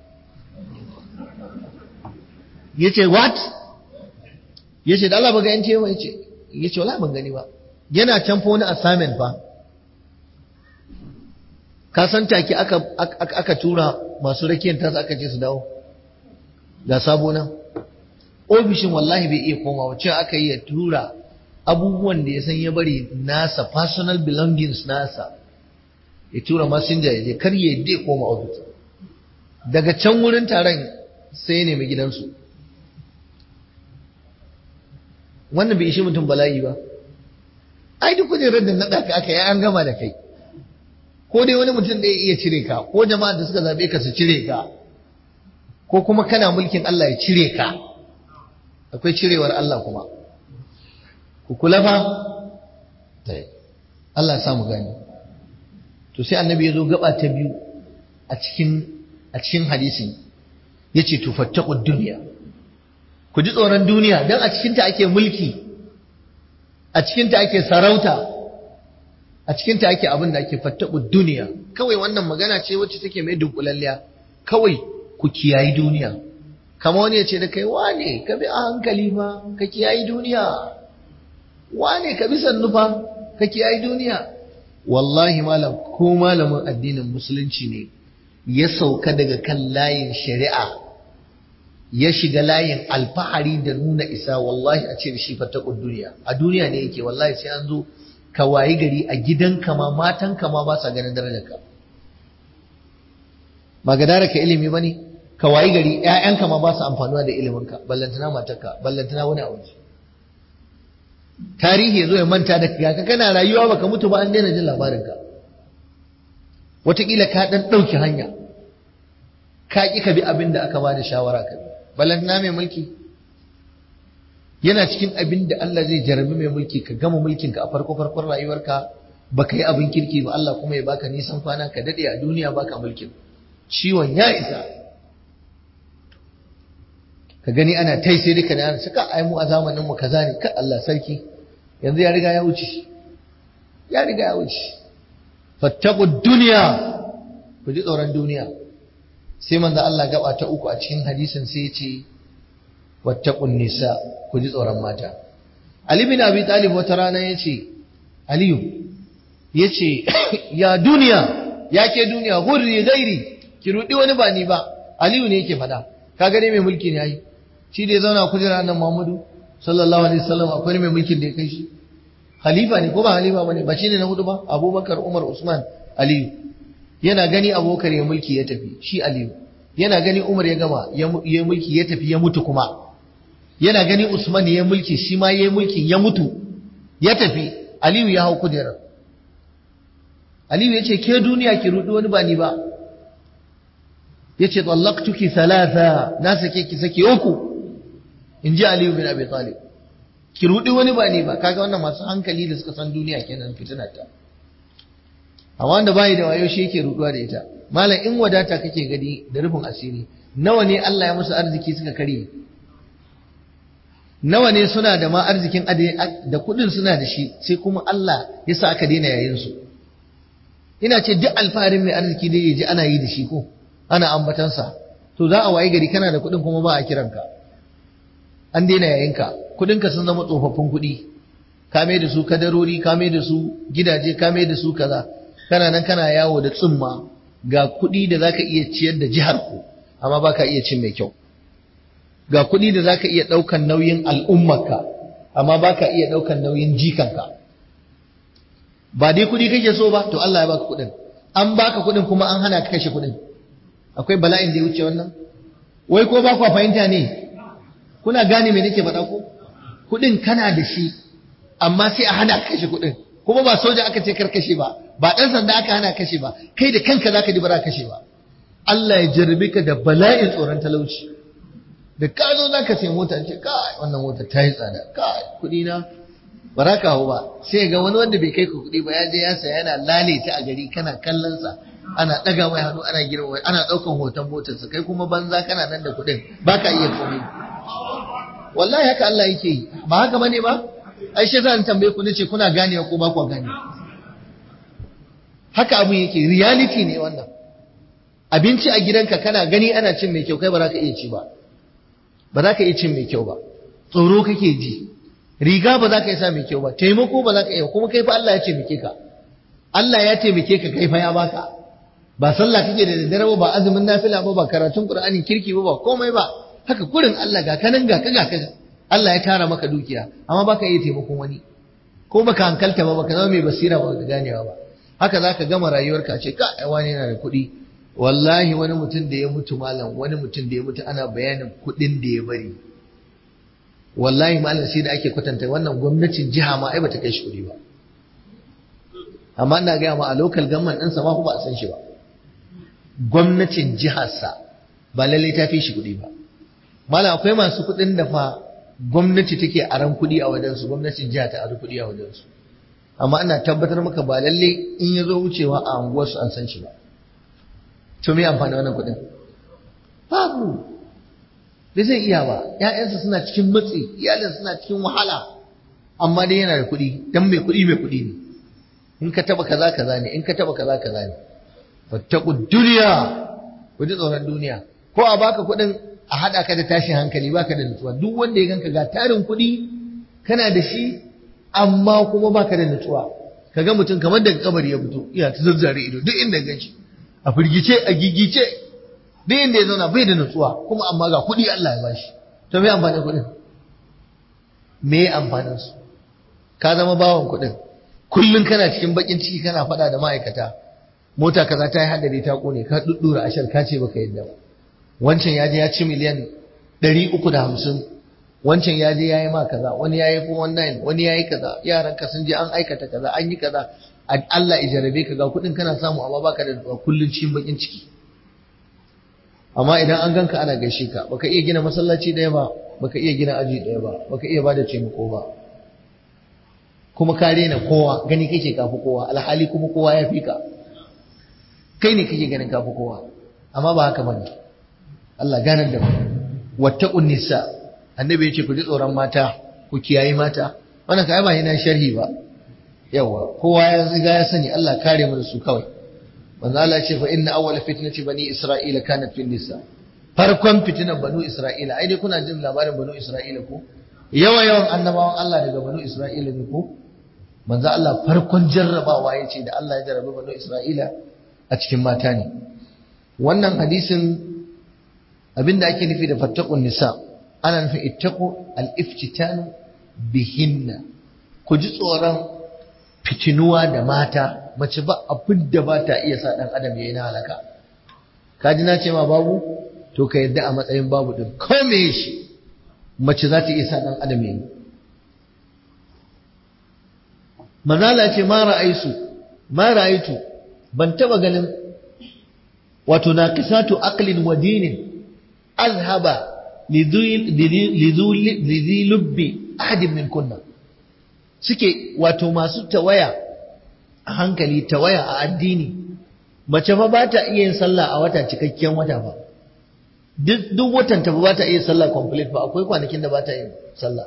ya ce what ya ce da Allah ba ga NTA ba ya ce ya ce wallahi ban gani ba yana can fa wani assignment fa ka san take aka, aka, aka tura masu rakiyar tasa aka ce su dawo ga sabo nan ofishin wallahi bai iya komawa cewa aka yi ya tura abubuwan da ya san ya bari nasa personal belongings nasa ya tura masinja ya je kar ya dai koma ofis daga can wurin taron sai ya nemi gidansu wannan bai ishi mutum bala'i ba ai duk kujerar da naɗa ka aka yi an gama da kai ko dai wani mutum da ya iya cire ka ko jama'a da suka zaɓe ka su cire ka ko kuma kana mulkin Allah ya cire ka akwai cirewar Allah kuma ku kula fa Allah ya samu gani to sai annabi ya zo gaba ta biyu a cikin a cikin hadisin yace tufattaqud dunya ku ji tsoron duniya dan a cikin ta ake mulki a cikin ta ake sarauta a cikin ta ake abin da ake fattaqud duniya kawai wannan magana ce wacce take mai dunkulalliya kawai ku kiyayi duniya kama wani ya ce da kai wane ka bi a hankali fa ka kiyayi duniya wane ka bi sannu fa ka kiyayi duniya wallahi malam ko malamin addinin musulunci ne ya sauka daga kan layin shari'a ya shiga layin alfahari da nuna isa wallahi a ce da shi fatakun duniya a duniya ne yake wallahi sai an zo ka wayi gari a gidanka ma matanka ma ba sa ganin darajarka ba ga dara ka ilimi ba ne ka wayi gari ‘ya'yanka ma ba su amfanuwa da iliminka ballantana matarka ballantana wani a waje tarihi ya zo ya manta da ka kana rayuwa baka mutu ba an daina jin labarinka wataƙila ka ɗan ɗauki hanya ka ƙi ka bi abin da aka ba da shawara ka bi ballantana mai mulki yana cikin abin da Allah zai jarabi mai mulki ka gama mulkinka a farko farkon rayuwarka baka yi abin kirki ba Allah kuma ya baka nisan kwana ka daɗe a duniya baka mulkin ciwon ya isa ka gani ana tai sai duka da ana suka ai mu a zamanin mu kaza ne ka Allah sarki yanzu ya riga ya wuce ya riga ya wuce fattaqu dunya ku ji tsoron duniya sai manzo Allah gaba ta uku a cikin hadisin sai ya ce wattaqun nisa ku ji tsoron mata Ali bin Abi Talib wata rana yace Aliyu yace ya duniya ya ke duniya hurri gairi ki rudi wani ba ni ba Aliyu ne yake faɗa ka gane mai mulki ne yayi shi da ya zauna kujera nan Muhammadu sallallahu alaihi wasallam akwai mai mulkin da ya kai shi khalifa ne ko ba khalifa bane ba shine na hudu ba Abubakar Umar Usman Aliyu yana gani Abubakar ya mulki ya tafi shi Aliyu yana gani Umar ya gama ya mulki ya tafi ya mutu kuma yana gani Usman ya mulki shi ma ya mulkin ya mutu ya tafi Aliyu ya hau kujerar Aliyu ya ce ke duniya ki rudi wani ba ni ba yace tallaqtuki thalatha na sake ki sake uku inji Ali bin Abi Talib ki rudi wani ba ne ba kaga wannan masu hankali da suka san duniya kenan fitina ta amma wanda bai da wayo shi yake ruduwa da ita malam in wadata kake gani da rufin asiri nawa ne Allah ya musu arziki suka kare nawa ne suna da ma arzikin da kudin suna da shi sai kuma Allah ya sa aka daina yayin su ina ce duk alfaharin mai arziki da yaji ana yi da shi ko ana ambatansa to za a wayi gari kana da kuɗin kuma ba a kiranka an daina yayinka kuɗinka sun zama tsofaffin kuɗi ka mai da su kadarori ka mai da su gidaje ka mai da su kaza kana nan kana yawo da tsumma ga kuɗi da zaka iya ciyar da jihar ku amma baka iya cin mai kyau ga kuɗi da zaka iya ɗaukan nauyin al'ummarka amma baka iya ɗaukan nauyin jikanka ba dai kuɗi kake so ba to Allah ya baka kuɗin an baka kuɗin kuma an hana ka kashe kuɗin akwai bala'in da ya wuce wannan wai ko ba kwa fahimta ne kuna gane me nake faɗa ko kuɗin kana da shi amma sai a hana kashe kuɗin kuma ba soja aka ce kar kashe ba ba ɗan sanda aka hana kashe ba kai da kanka zaka ji bara kashe ba Allah ya jarrabe ka da bala'in tsoron talauci da ka zo zaka sai mota ce kai wannan mota ta yi tsada kai kuɗi na ba za ka hau ba sai ga wani wanda bai kai ka kuɗi ba ya je ya saya yana lale ta a gari kana kallon sa ana ɗaga mai hannu ana girma mai ana ɗaukan hoton motarsa kai kuma banza kana nan da kuɗin ba ka iya komai wallahi haka Allah yake yi ba haka bane ba ai shi zan tambaye ku nace kuna ganewa ko ba ku gane haka abun yake reality ne wannan abinci a gidanka kana gani ana cin mai kyau kai ba za ka iya ci ba ba za ka iya cin mai kyau ba tsoro kake ji riga ba za ka iya sa mai kyau ba taimako ba za ka iya kuma kai fa Allah ya taimake ka Allah ya taimake ka kai fa ya baka ba sallah kake da daddare ba ba azumin nafila ba ba karatun qur'anin kirki ba ba komai ba haka kurin Allah ga kanan ga ka ga ka Allah ya tara maka dukiya amma baka iya taimakon wani ko baka hankalta ba baka zama mai basira ba ka ganewa ba haka zaka gama rayuwarka ce ka ai wani yana da kuɗi wallahi wani mutum da ya mutu malam wani mutum da ya mutu ana bayanin kuɗin da ya bari wallahi malam sai da ake kwatanta wannan gwamnatin jiha ma ai bata kai shi kuɗi ba amma ina gaya ma a local government ɗinsa ma ba a san shi ba gwamnatin jiharsa ba lallai ta fi shi kuɗi ba malam akwai masu kuɗin da fa gwamnati take aran kuɗi a wajensu gwamnatin jiha ta ari kuɗi a wajensu amma ina tabbatar maka ba lallai in ya zo wucewa a unguwarsu an san shi ba to me amfani wannan kuɗin babu bai zai iya ba ‘ya'yansa suna cikin matsi iyalinsa suna cikin wahala amma dai yana da kuɗi dan mai kuɗi mai kuɗi ne in ka taba kaza kaza ne in ka taba kaza kaza ne fattaqu dunya ku ji tsoron duniya ko a baka kuɗin a hada ka da tashin hankali baka da nutsuwa duk wanda ya ganka ga tarin kuɗi kana da shi amma kuma baka da nutsuwa kaga mutum kamar daga kabari ya fito iya ta zazzare ido duk inda ganshi a firgice a gigice duk inda ya zauna bai da nutsuwa kuma amma ga kuɗi Allah ya bashi to me amfanin kuɗin me amfanin su ka zama bawan kuɗin kullum kana cikin bakin ciki kana faɗa da ma'aikata mota kaza ta yi hadari ta kone ka duddura ashar ka ce baka yadda ba wancan ya je ya ci miliyan ɗari uku da hamsin wancan ya je ya yi ma kaza wani ya yi wannan wani ya yi kaza yaran ka sun je an aikata kaza an yi kaza Allah ya jarabe ka ga kuɗin kana samu amma baka da kullum cikin bakin ciki amma idan an ganka ana gaishe ka baka iya gina masallaci ɗaya ba baka iya gina aji ɗaya ba baka iya bada taimako ba kuma ka rena kowa gani kake kafi kowa alhali kuma kowa ya fi ka kai ne kake ganin kafi kowa amma ba haka bane Allah ganar da mu wattaqun nisa annabi yace ku ji tsoron mata ku kiyayi mata wannan kai ba yana sharhi ba yawa kowa ya riga ya sani Allah kare mu da su kawai manzo Allah ce fa inna awwala fitnati bani isra'ila kanat fil nisa farkon fitinan banu isra'ila ai dai kuna jin labarin banu isra'ila ko yawa yawan annabawan Allah daga banu isra'ila ne ko manzo Allah farkon jarrabawa yace da Allah ya jarrabe banu isra'ila a cikin mata ne wannan hadisin abinda ake nufi da fattaqun nisa ana nufin ittaqu al-iftitanu bihinna ku ji tsoron fitinuwa da mata mace ba abin da ba ta iya sa ɗan adam ya yi na halaka ka ji na ce ma babu to ka yadda a matsayin babu ɗin kome shi mace za ta iya sa ɗan adam ya yi manala ce ma ra'aisu ma ra'aitu ban taba ganin wato na kisatu aqlin wa dinin azhaba lidhi lubbi ahadin min kunna suke wato masu tawaya a hankali tawaya a addini mace fa ba ta iya yin sallah a wata cikakken wata ba duk watan ta ba ta iya sallah complete ba akwai kwanakin da ba ta yin sallah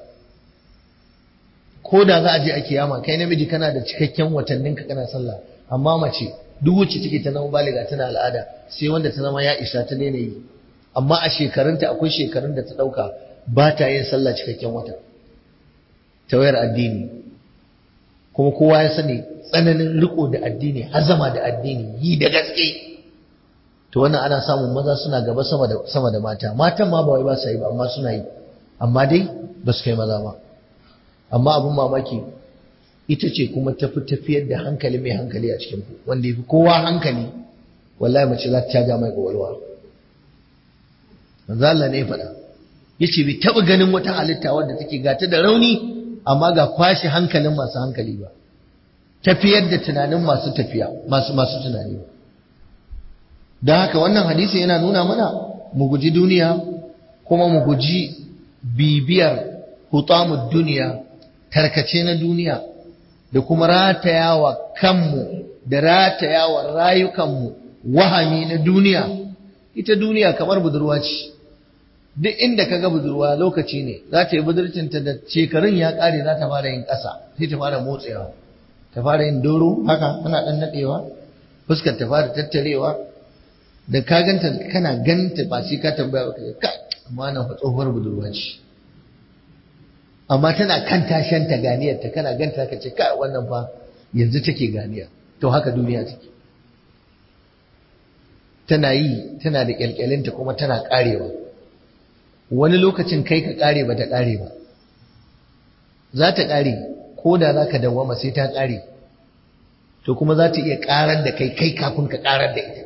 ko da za a je a kiyama kai namiji kana da cikakken watannin ka kana sallah amma mace duk wacce take ta zama baliga tana al'ada sai wanda ta zama ya isa ta daina yi amma a shekarunta akwai shekarun da ta dauka ba ta yin sallah cikakken wata tawayar addini kuma kowa ya sani tsananin riko da addini hazama da addini yi da gaske to wannan ana samun maza suna gaba sama da sama da mata matan ma ba wai ba su yi ba amma suna yi amma dai ba su kai maza ba amma abin mamaki ita ce kuma tafi tafiyar da hankali mai hankali a cikin ku wanda yafi kowa hankali wallahi mace za ta caja mai kwakwalwa manzo Allah ne ya faɗa yace bai taɓa ganin wata halitta wadda take gata da rauni amma ga kwashe hankalin masu hankali ba tafiyar da tunanin masu tafiya masu masu tunani ba don haka wannan hadisi yana nuna mana mu guji duniya kuma mu guji bibiyar hutamud duniya tarkace na duniya da kuma ratayawa kanmu da ratayawa rayukanmu wahami na duniya ita duniya kamar budurwa ce duk inda kaga budurwa lokaci ne za ta yi budurcinta da shekarun ya ƙare za ta fara yin ƙasa sai ta fara motsewa ta fara yin doro haka tana ɗan naɗewa fuskar ta fara tattarewa da ka ganta kana ganta ba sai ka tambaya ba ka amma nan fa tsohuwar budurwa ce amma tana kan tashanta ganiyar ta kana ganta ka ce ka wannan fa yanzu take ganiya to haka duniya take tana yi tana da kyalkyalinta kuma tana karewa wani lokacin kai ka kare ba ta kare ba za ta kare ko da za ka dawwama sai ta kare to kuma za ta iya karar da kai kai kafin ka karar da ita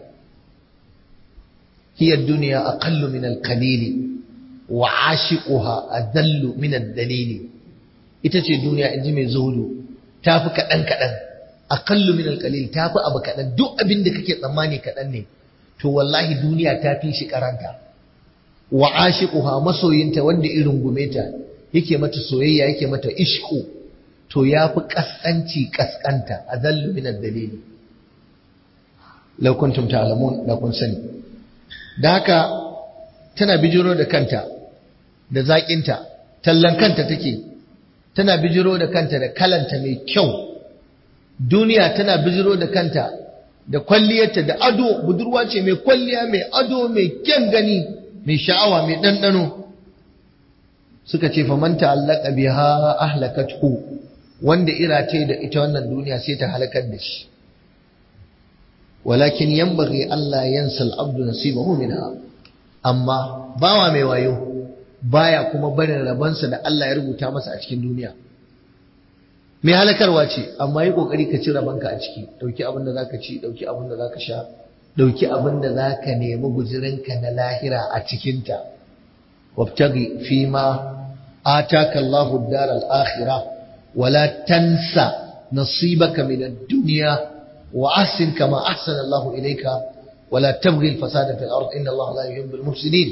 hiya duniya aqallu min al-qalil wa ashiquha adallu min ad-dalil ita ce duniya inji mai zuhudu tafi kadan kadan aqallu min al-qalil tafi abu kadan duk abin da kake tsammani kadan ne to wallahi duniya ta fi shi karanta wa ashiquha masoyinta wanda irin gumeta yake mata soyayya yake mata ishku to yafi kaskanci kaskanta adallu min ad-dalil law kuntum ta'lamun da kun sani da haka tana bijiro da kanta da zaƙinta tallan kanta take tana bijiro da kanta da kalanta mai kyau duniya tana bijiro da kanta da kwalliyarta da ado budurwa ce mai kwalliya mai ado mai kyan gani mai sha'awa mai ɗanɗano suka ce faman ta'allaka biha ahlakathu wanda irate da ita wannan duniya sai ta halakar da shi walakin yanbaghi Allah yansa al-abdu nasibahu minha amma bawa mai wayo baya kuma barin rabansa da Allah ya rubuta masa a cikin duniya mai halakarwa ce amma yi kokari ka ci rabanka a ciki dauki abin da zaka ci dauki abin da zaka sha dauki abin da zaka nemi guzurinka na lahira a cikin ta wabtaghi fima ataka Allahu ad-dar al-akhirah wala tansa nasibaka min ad-dunya wa ahsin kama ahsana Allahu ilayka wala tabghi al-fasada fil ard inna Allah la yuhibbul mufsidin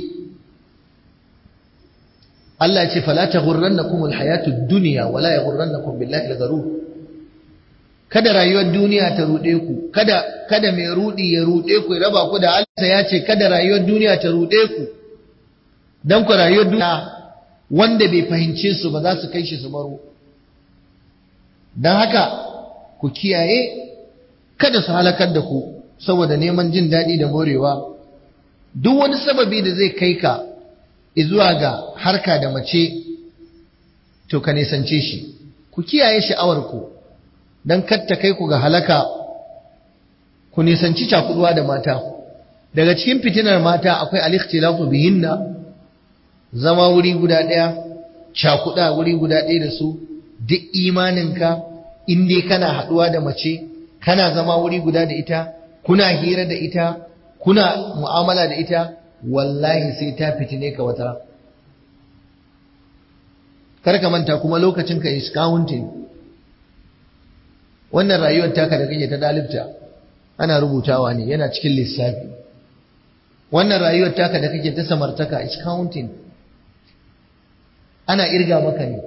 Allah ya ce fala taghurrannakum alhayatu ad-dunya wala yaghurrannakum billahi al-gharur kada rayuwar duniya ta rude ku kada kada mai rudi ya rude ku ya raba ku da Allah ya ce kada rayuwar duniya ta rude ku dan ku rayuwar duniya wanda bai fahimce su ba za su kai shi su baro dan haka ku kiyaye kada su halakar da ku saboda neman jin daɗi da morewa duk wani sababi da zai kai ka zuwa ga harka da mace to ka nisance shi ku kiyaye sha'awarku don katta kai ku ga halaka ku nisanci cakuduwa da mata daga cikin fitinar mata akwai al-ikhtilafu bihinna zama wuri guda ɗaya cakuda wuri guda ɗaya da su duk imaninka in dai kana haɗuwa da mace kana zama wuri guda da ita kuna hira da ita kuna mu'amala da ita wallahi sai ta fitine ka wata kar ka manta kuma lokacin ka is counting wannan rayuwar taka da kake ta dalibta ana rubutawa ne yana cikin lissafi wannan rayuwar taka da kake ta samartaka is counting ana irga maka ne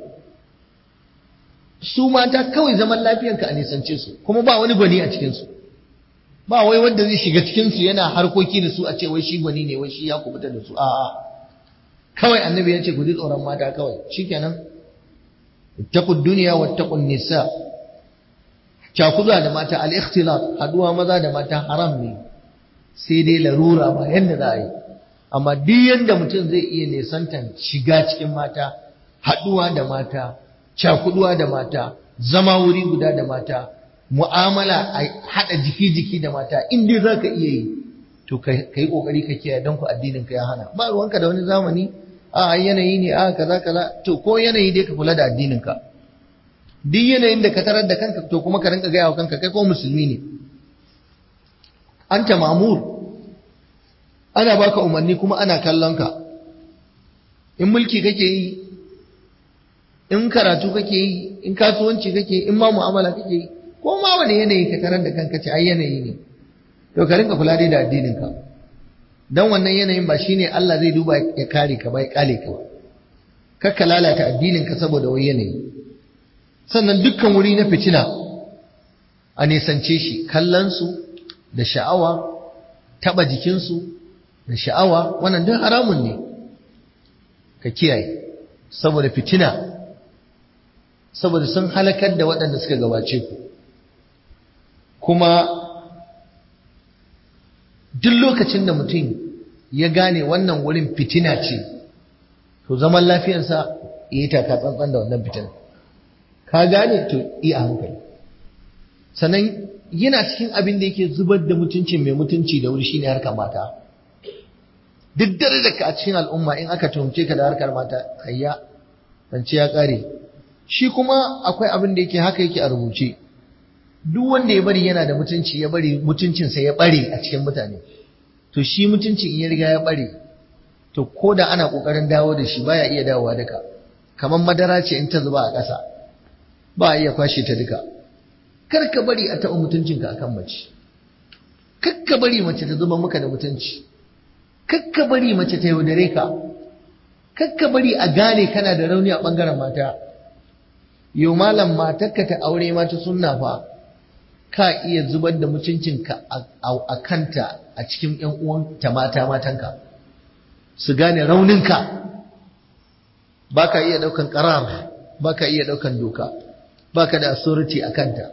su mata kawai zaman lafiyanka a nisance su kuma ba wani gwani a cikinsu ba wai wanda zai shiga cikinsu yana harkoki da su a ce wai shi gwani ne wai shi ya kubuta da su a'a kawai annabi ya ce ku ji tsoron mata kawai shikenan ittaqud dunya wattaqun nisa cakuda da mata al-ikhtilat haduwa maza da mata haram ne sai dai larura ba yanda za a yi amma duk yanda mutum zai iya nisantan shiga cikin mata haduwa da mata cakuduwa da mata zama wuri guda da mata mu'amala a haɗa jiki-jiki da mata in dai za ka iya yi to ka yi ƙoƙari ka kiyaye don ku addinin ka ya hana ba ruwanka da wani zamani a yanayi ne a kaza kaza to ko yanayi dai ka kula da addinin ka duk yanayin da ka tarar da kanka to kuma ka rinka gaya wa kanka kai ko musulmi ne anta mamur ana baka umarni kuma ana kallon ka in mulki kake yi in karatu kake yi in kasuwanci kake yi in ma mu'amala kake yi ko ma wani yanayi ka tarar da kanka ce ai yanayi ne to ka rinka kula dai da addinin ka dan wannan yanayin ba shine Allah zai duba ya kare ka ba ya kale ka ba kakka lalata addinin ka saboda wani yanayi sannan dukkan wuri na fitina a nisance shi kallon su da sha'awa taba jikin su da sha'awa wannan duk haramun ne ka kiyaye saboda fitina saboda sun halakar da waɗanda suka gabace ku kuma duk lokacin da mutum ya gane wannan wurin fitina ce to zaman lafiyarsa ya yi taka tsantsan da wannan fitina ka gane to iya hankali sannan yana cikin abin da yake zubar da mutuncin mai mutunci da wuri shine harkar mata duk dare da ka a cikin al'umma in aka tuhumce ka da harkar mata kayya zance ya kare shi kuma akwai abin da yake haka yake a rubuce duk wanda ya bari yana da mutunci ya bari mutuncinsa ya bare a cikin mutane to shi mutuncin in ya riga ya bare to ko da ana kokarin dawo da shi baya iya dawowa duka kamar madara ce in ta zuba a ƙasa ba a iya kwashe ta duka kar ka bari a taɓa mutuncinka akan mace kar ka bari mace ta zuba maka da mutunci kar ka bari mace ta yaudare ka kar ka bari a gane kana da rauni a ɓangaren mata yau malam matarka ta aure mata sunna fa ka iya zubar da mutuncinka a kanta a cikin ‘yan uwanta mata matanka su gane rauninka ba ka iya ɗaukan ƙarar ba ka iya ɗaukan doka ba ka da authority a kanta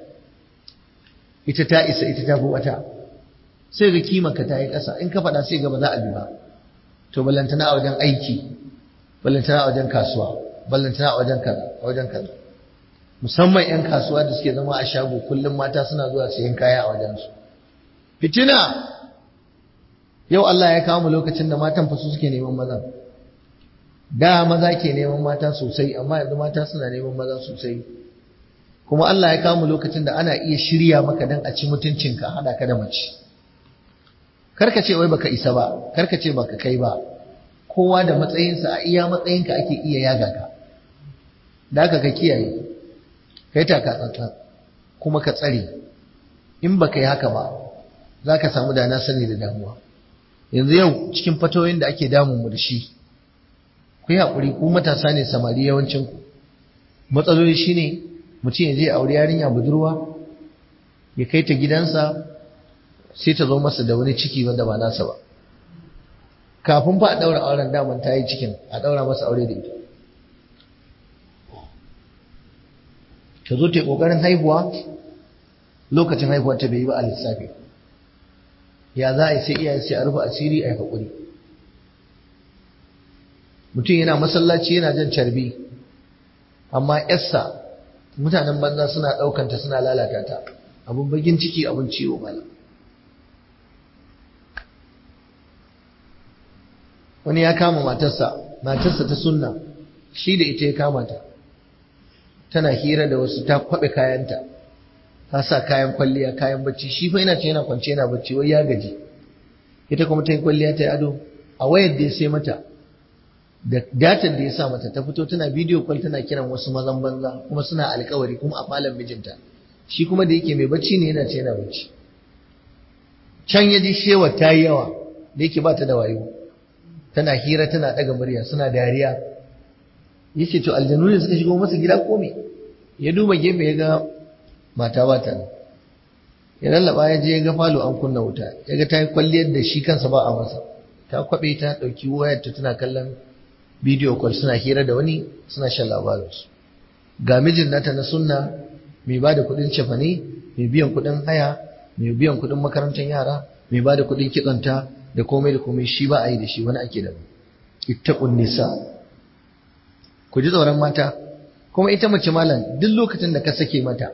ita ta isa ita ta fi wata sai ga kimanka ta yi ƙasa in ka faɗa sai gaba za a bi ba to ballantana a wajen aiki ballantana a wajen kasuwa ballantana a wajen kaza a wajen kaza musamman 'yan kasuwa da suke zama a shago kullum mata suna zuwa sayan kaya a wajensu fitina yau Allah ya kawo mu lokacin da matan fasu suke neman maza da maza ke neman mata sosai amma yanzu mata suna neman maza sosai kuma Allah ya kawo mu lokacin da ana iya shirya maka dan a ci mutuncinka hada ka da mace karka ce wai baka isa ba karka ce baka kai ba kowa da matsayinsa a iya matsayinka ake iya yaga ka da haka ka kiyaye kai taka tsantsan kuma ka tsare in baka yi haka ba za ka samu dana sani da damuwa yanzu yau cikin fatoyin da ake damun mu da shi ku yi haƙuri ku matasa ne samari yawancin ku matsaloli shine mutum ya je aure yarinya budurwa ya kai ta gidansa sai ta zo masa da wani ciki wanda ba nasa ba kafin fa a ɗaura auren daman ta yi cikin a ɗaura masa aure da ita ta zo ta yi ƙoƙarin haihuwa lokacin haihuwar ta bai yi ba a lissafi ya za a yi sai iyaye sai a rufe asiri a yi haƙuri mutum yana masallaci yana jan carbi amma yarsa mutanen banza suna ɗaukanta suna lalata ta abin bagin ciki abin ciwo mala wani ya kama matarsa matarsa ta sunna shi da ita ya kama ta tana hira da wasu ta kwaɓe kayanta ta sa kayan kwalliya kayan bacci shi fa yana ce yana kwance yana bacci wai ya gaji ita kuma ta yi kwalliya ta yi ado a wayar da ya sai mata da datar da ya sa mata ta fito tana bidiyo kwal tana kiran wasu mazan banza kuma suna alkawari kuma a falon mijinta shi kuma da yake mai bacci ne yana ce yana bacci can ya ji shewa ta yi yawa da yake ba ta da wayo tana hira tana ɗaga murya suna dariya ya ce to aljanu ne suka shigo masa gida ko me ya duba gefe ya ga mata ba ta nan ya lallaba ya je ya ga falo an kunna wuta ya ga ta yi kwalliyar da shi kansa ba a masa ta kwabe ta ɗauki wayarta tana kallon bidiyo kwal suna hira da wani suna shan labarinsu ga mijin nata na sunna mai ba da kuɗin cefane mai biyan kuɗin haya mai biyan kuɗin makarantar yara mai ba da kuɗin kitsonta da komai da komai shi ba a yi da shi wani ake da ittaqun nisa ku ji tsoron mata kuma ita mace malam duk lokacin da ka sake mata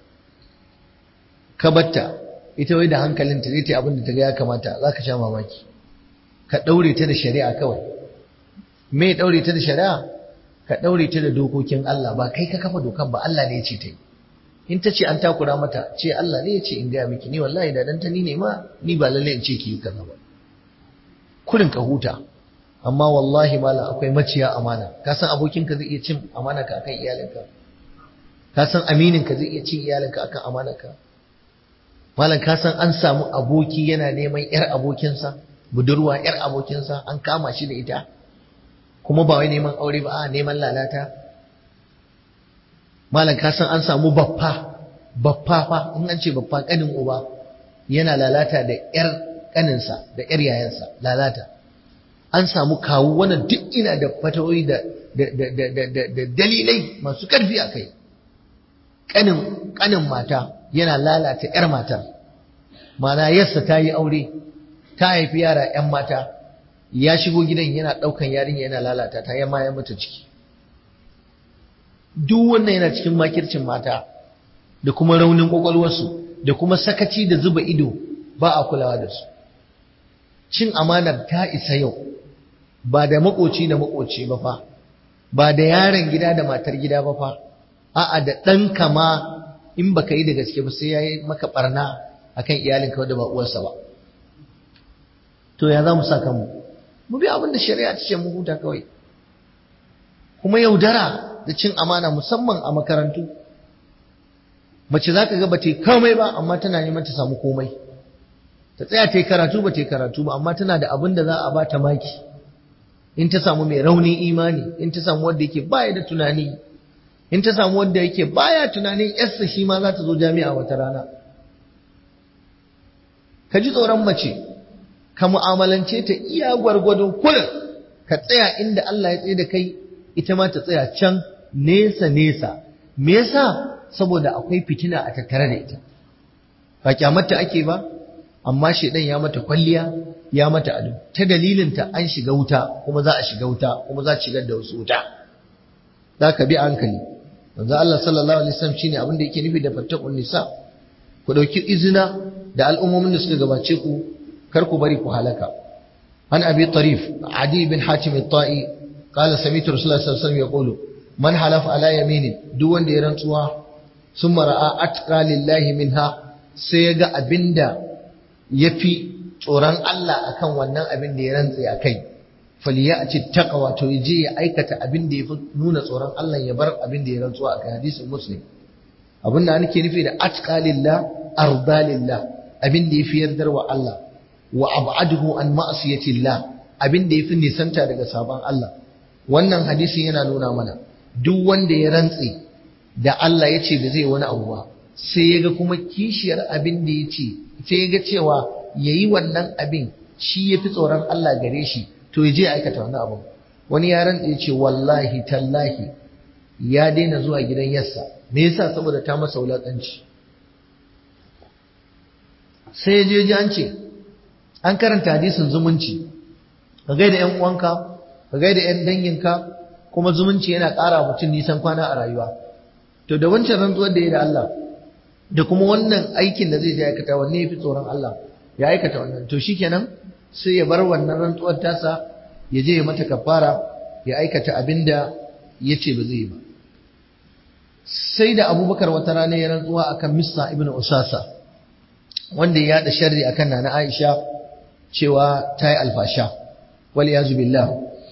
ka batta ita wai da hankalinta zai ta yi abin da ta ga ya kamata za ka sha mamaki ka ɗaure ta da shari'a kawai me ɗaure ta da shari'a ka ɗaure ta da dokokin Allah ba kai ka kafa dokan ba Allah ne ya ce ta yi in ta ce an takura mata ce Allah ne ya ce in gaya miki ni wallahi da dan ta ni ne ma ni ba lalle in ce ki yi kaza ba kurin ka huta amma wallahi mala akwai maciya amana ka san abokinka zai iya cin amana ka akan iyalinka ka san aminin ka zai iya cin iyalinka akan amanarka malam ka san an samu aboki yana neman yar abokinsa budurwa yar abokinsa an kama shi da ita kuma ba wai neman aure ba a neman lalata malam ka san an samu baffa baffa fa in an ce baffa kanin uba yana lalata da yar kaninsa da yar yayansa lalata an samu kawu wannan duk ina da fatawoyi da da dalilai masu karfi a kai kanin kanin mata yana lalata yar matar mana yarsa ta yi aure ta haifi yara yan mata ya shigo gidan yana ɗaukan yarinya yana lalata ta yamma ya mata ciki duk wannan yana cikin makircin mata da kuma raunin kwakwalwarsu da kuma sakaci da zuba ido ba a kulawa da su cin amanar ta isa yau ba da makoci da makoci ba fa ba da yaron gida da matar gida ba fa a'a da ɗanka ma in baka yi da gaske ba sai yayi maka barna akan iyalinka wanda ba uwarsa ba to ya za mu sa kanmu mu bi abin da shari'a ta ce mu huta kawai kuma yaudara da cin amana musamman a makarantu mace za ka ga ba ta yi komai ba amma tana neman ta samu komai ta tsaya ta yi karatu ba ta yi karatu ba amma tana da abin da za a ba ta maki in ta samu mai raunin imani in ta samu wanda yake baya da tunani in ta samu wanda yake baya tunanin yarsa shi ma za ta zo jami'a wata rana ka ji tsoron mace ka mu'amalance ta iya gwargwadon kullum ka tsaya inda Allah ya tsaye da kai ita ma ta tsaya can nesa nesa me yasa saboda akwai fitina a tattare da ita ba kyamarta ake ba amma shedan ya mata kwalliya ya mata ado ta dalilin ta an shiga wuta kuma za a shiga wuta kuma za a shigar da wasu wuta za ka bi hankali manzo Allah sallallahu alaihi wasallam shine abin da yake nufi da fattaqun nisa ku dauki izina da al'ummomin da suka gabace ku kar ku bari ku halaka an abi tarif adi bin hatim at-ta'i qala sami'tu rasulullah sallallahu alaihi wasallam yaqulu man halafa ala yaminin duk wanda ya rantsuwa summa ra'a atqa lillahi minha sai ya ga abinda yafi tsoron Allah akan wannan abin da ya rantse akai faliyati taqwa to yaje ya aikata abin da yafi nuna tsoron Allah ya bar abin da ya rantsuwa akai hadisin muslim abin da nake nufi da atqa lillah arda lillah abin da yafi yardar wa Allah wa ab'aduhu an ma'siyatillah abin da yafi nisanta daga sabon Allah wannan hadisin yana nuna mana duk wanda ya rantse da Allah ya ce da zai wani abu ba sai ya ga kuma kishiyar abin da ya ce sai ya ga cewa ya yi wannan abin shi ya fi tsoron Allah gare shi to ya je aikata wannan abin wani ya rantse ya ce wallahi tallahi ya daina zuwa gidan yassa me yasa saboda ta masa wulaƙanci sai ya je ji an ce an karanta hadisin zumunci ka gaida yan uwanka ka gaida yan danginka kuma zumunci yana ƙara mutum nisan kwana a rayuwa to da wancan rantsuwar da ya da Allah da kuma wannan aikin da zai je aikata wanne ya fi tsoron Allah ya aikata wannan to shikenan sai ya bar wannan rantsuwar tasa ya je ya mata kafara ya aikata abin da ya ce ba zai yi ba sai da abubakar wata rana ya rantsuwa akan missa ibn usasa wanda ya yada sharri akan nana aisha cewa ta yi alfasha wal yazu billah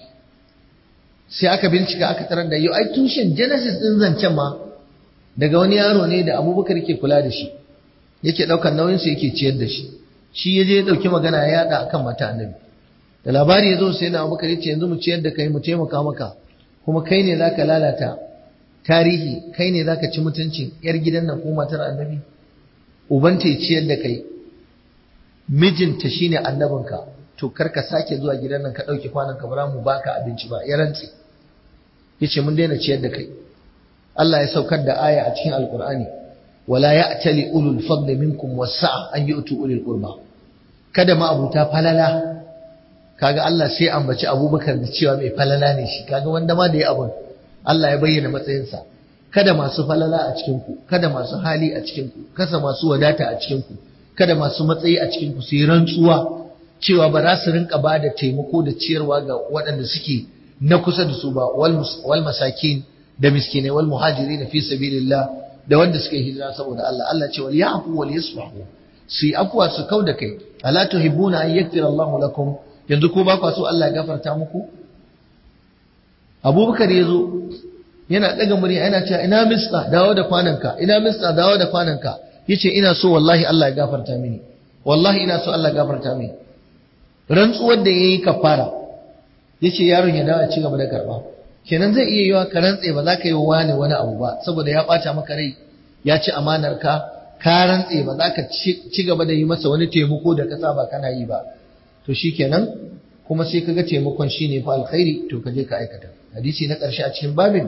sai aka bincika aka tarar da yau ai tushen genesis din zancen ma daga wani yaro ne da abubakar ke kula da shi yake ɗaukar nauyinsa yake ciyar da shi shi ya je ya ɗauki magana ya yaɗa akan mata annabi da labari ya zo sai na abubakar ya ce yanzu mu ciyar da kai mu taimaka maka kuma kai ne zaka lalata tarihi kai ne zaka ci mutuncin yar gidan nan ko matar annabi ubanta ya ciyar da kai mijinta shine annabinka to kar ka sake zuwa gidan nan ka ɗauki kwanan ka bara mu baka abinci ba ya rantse yace mun daina ciyar da kai Allah ya saukar da aya a cikin Alƙur'ani wala ya'tali ulul fadli minkum wasa'a an yu'tu ulil qurba kada ma abuta falala kaga Allah sai ambaci Abubakar da cewa mai falala ne shi kaga wanda ma da ya abun Allah ya bayyana matsayinsa kada masu falala a cikin ku kada masu hali a cikin ku kasa masu wadata a cikin ku kada masu matsayi a cikin ku su yi rantsuwa cewa ba za su rinka ba da taimako da ciyarwa ga waɗanda suke na kusa da su ba wal masakin da miskinai wal muhajiri fi sabilillah da wanda suka yi hijira saboda Allah Allah ce wal ya'fu wal yasfahu su yi afwa su kau da kai ala tuhibbuna an yaghfira Allahu lakum yanzu ko ba kwa so Allah ya gafarta muku Abubakar ya zo yana daga murya yana cewa ina mista dawo da kwananka ina mista dawo da kwananka yace ina so wallahi Allah ya gafarta mini wallahi ina so Allah ya gafarta mini rantsuwar da yayi kafara yace yaron ya dawo ya ci gaba da karba kenan zai iya yiwa ka rantse ba za ka yi wani wani abu ba saboda ya ɓata maka rai ya ci amanar ka ka rantse ba za ka ci gaba da yi masa wani taimako da ka saba kana yi ba to shikenan kuma sai kaga taimakon shine fa alkhairi to ka je ka aikata hadisi na ƙarshe a cikin babin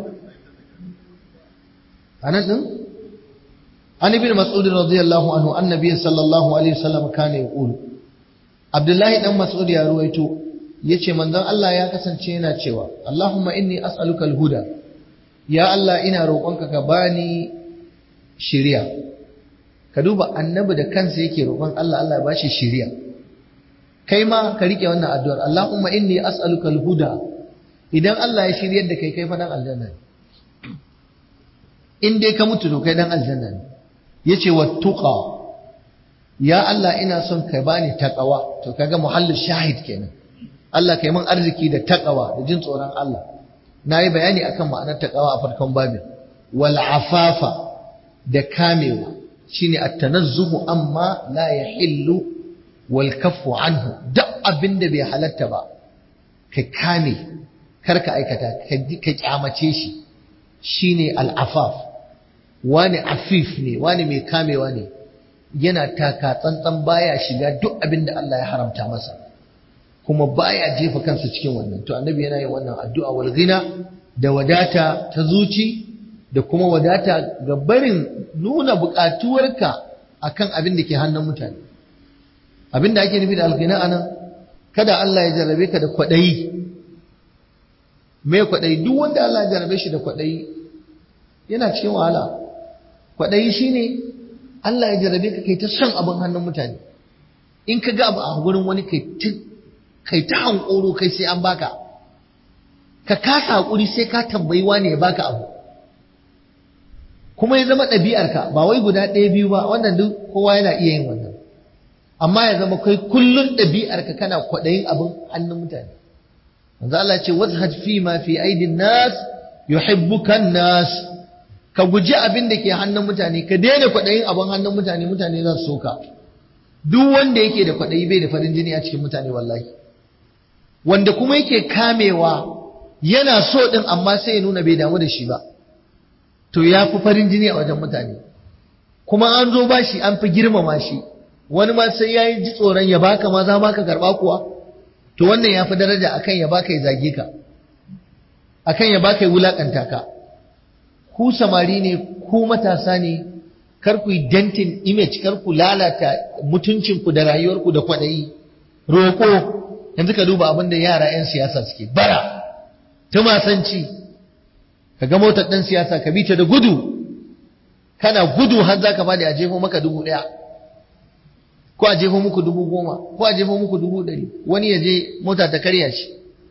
anan din an ibn mas'ud radiyallahu anhu annabi sallallahu alaihi wasallam kana yaqulu abdullahi dan mas'ud ya ruwaito yace manzon Allah ya kasance yana cewa Allahumma inni as'aluka al-huda ya Allah ina roƙonka ka bani shiriya ka duba annabi da kansa yake roƙon Allah Allah ya bashi shiriya kai ma ka rike wannan addu'ar Allahumma inni as'aluka al-huda idan Allah ya shiryar da kai kai fa dan aljanna ne in dai ka mutu to kai dan aljanna ne yace wattuqa ya Allah ina son ka bani taqwa to kaga muhallin shahid kenan Allah kai min arziki da taqwa da jin tsoron Allah nayi bayani akan ma'anar taqwa a farkon babin wal afafa da kamewa shine at-tanazzuhu amma la yahillu wal kaffu anhu duk abinda bai halatta ba ka kame kar ka aikata ka kyamace shi shine al-afaf wani afif ne wani mai kamewa ne yana taka tsantsan baya shiga duk abinda Allah ya haramta masa kuma baya jefa kansa cikin wannan to annabi yana yin wannan addu'a wal ghina da wadata ta zuci da kuma wadata ga barin nuna buƙatuwarka akan abin da ke hannun mutane abin da ake nufi da alghina anan kada Allah ya jarrabe ka da kwaɗayi me kwaɗayi duk wanda Allah ya jarrabe shi da kwaɗayi yana cikin wahala kwaɗayi shine Allah ya jarrabe ka kai ta son abin hannun mutane in ka ga abu a gurin wani kai ta kai ta hankoro kai sai an baka ka kasa hakuri sai ka tambayi wane ya baka abu kuma ya zama ɗabi'arka ba wai guda ɗaya biyu ba wannan duk kowa yana iya yin wannan amma ya zama kai kullun ɗabi'arka kana kwaɗayin abin hannun mutane manzo Allah ce wazhad fi ma fi aidin nas yuhibbuka nas ka guji abin da ke hannun mutane ka daina kwaɗayin abin hannun mutane mutane za su soka duk wanda yake da kwaɗayi bai da farin jini a cikin mutane wallahi wanda kuma yake kamewa yana so ɗin amma sai ya nuna bai damu da shi ba to ya fi farin jini a wajen mutane kuma an zo ba shi an fi girmama shi wani ma sai ya yi ji tsoron ya baka ma za ka karɓa kuwa to wannan ya fi daraja akan ya baka ya zage ka akan ya baka ya wulaƙanta ka ku samari ne ku matasa ne kar ku yi dentin image kar ku lalata mutuncinku da rayuwarku da kwaɗayi roƙo yanzu ka duba abin da yara 'yan siyasa suke bara tumasanci ka ga motar ɗan siyasa ka bi ta da gudu kana gudu har za ka bada a jefo maka dubu ɗaya ko a jefo muku dubu goma ko a jefo muku dubu ɗari wani ya je mota ta karya shi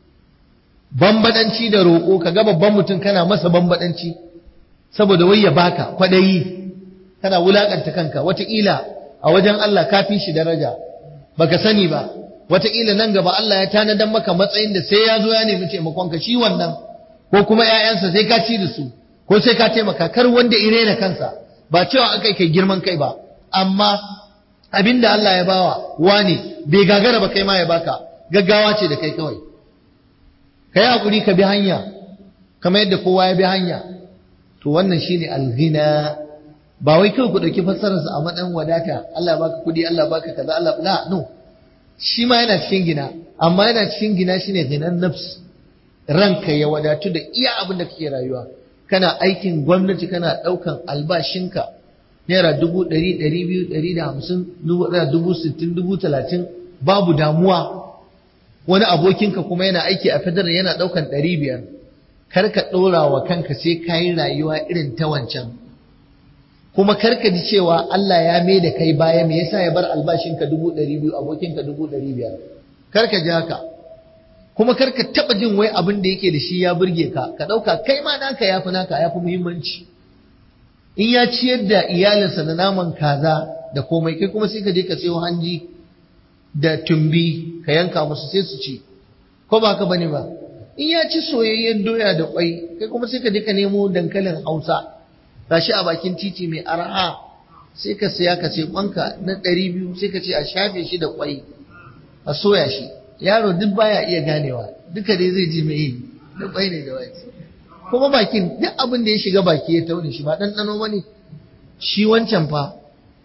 bambadanci da roƙo ka ga babban mutum kana masa bambadanci saboda wai ya baka kwaɗayi kana wulakanta kanka wataƙila a wajen Allah ka fi shi daraja baka sani ba wataƙila nan gaba Allah ya tanadan maka matsayin da sai ya zo ya nemi taimakonka shi wannan ko kuma ƴaƴansa sai ka ci da su ko sai ka taimaka kar wanda ire na kansa ba cewa aka kai girman kai ba amma abinda Allah ya bawa wani bai gagara ba kai ma ya baka gaggawa ce da kai kawai kai hakuri ka bi hanya kamar yadda kowa ya bi hanya to wannan shine alghina ba wai kawai ku ɗauki fassararsa a matsayin wadata Allah baka kuɗi Allah baka kaza Allah la no shi ma yana cikin gina amma yana cikin gina shine ginan nafs ranka ya wadatu da iya abin da kake rayuwa kana aikin gwamnati kana ɗaukan albashinka naira dubu ɗari ɗari biyu ɗari da hamsin dubu ɗaya dubu sittin dubu talatin babu damuwa wani abokinka kuma yana aiki a federal yana ɗaukan ɗari biyar kar ka ɗora wa kanka sai ka yi rayuwa irin ta wancan kuma karka ji cewa Allah ya mai da kai baya me yasa ya bar albashinka dubu ɗari biyu abokinka dubu ɗari biyar karka ji haka kuma karka taɓa jin wai abin da yake da shi ya burge ka ka ɗauka kai ma naka ya fi naka ya fi muhimmanci in ya ciyar da iyalinsa da naman kaza da komai kai kuma sai ka je ka sayo hanji da tumbi ka yanka musu sai su ci ko ba ka bane ba in ya ci soyayyen doya da kwai kai kuma sai ka je ka nemo dankalin hausa gashi a bakin titi mai arha sai ka saya ka ce kwanka na ɗari biyu sai ka ce a shafe shi da kwai a soya shi yaro duk baya iya ganewa duka dai zai ji mai yi da kwai ne da wake kuma bakin duk abin da ya shiga baki ya taune shi ba ɗanɗano ba ne shi wancan fa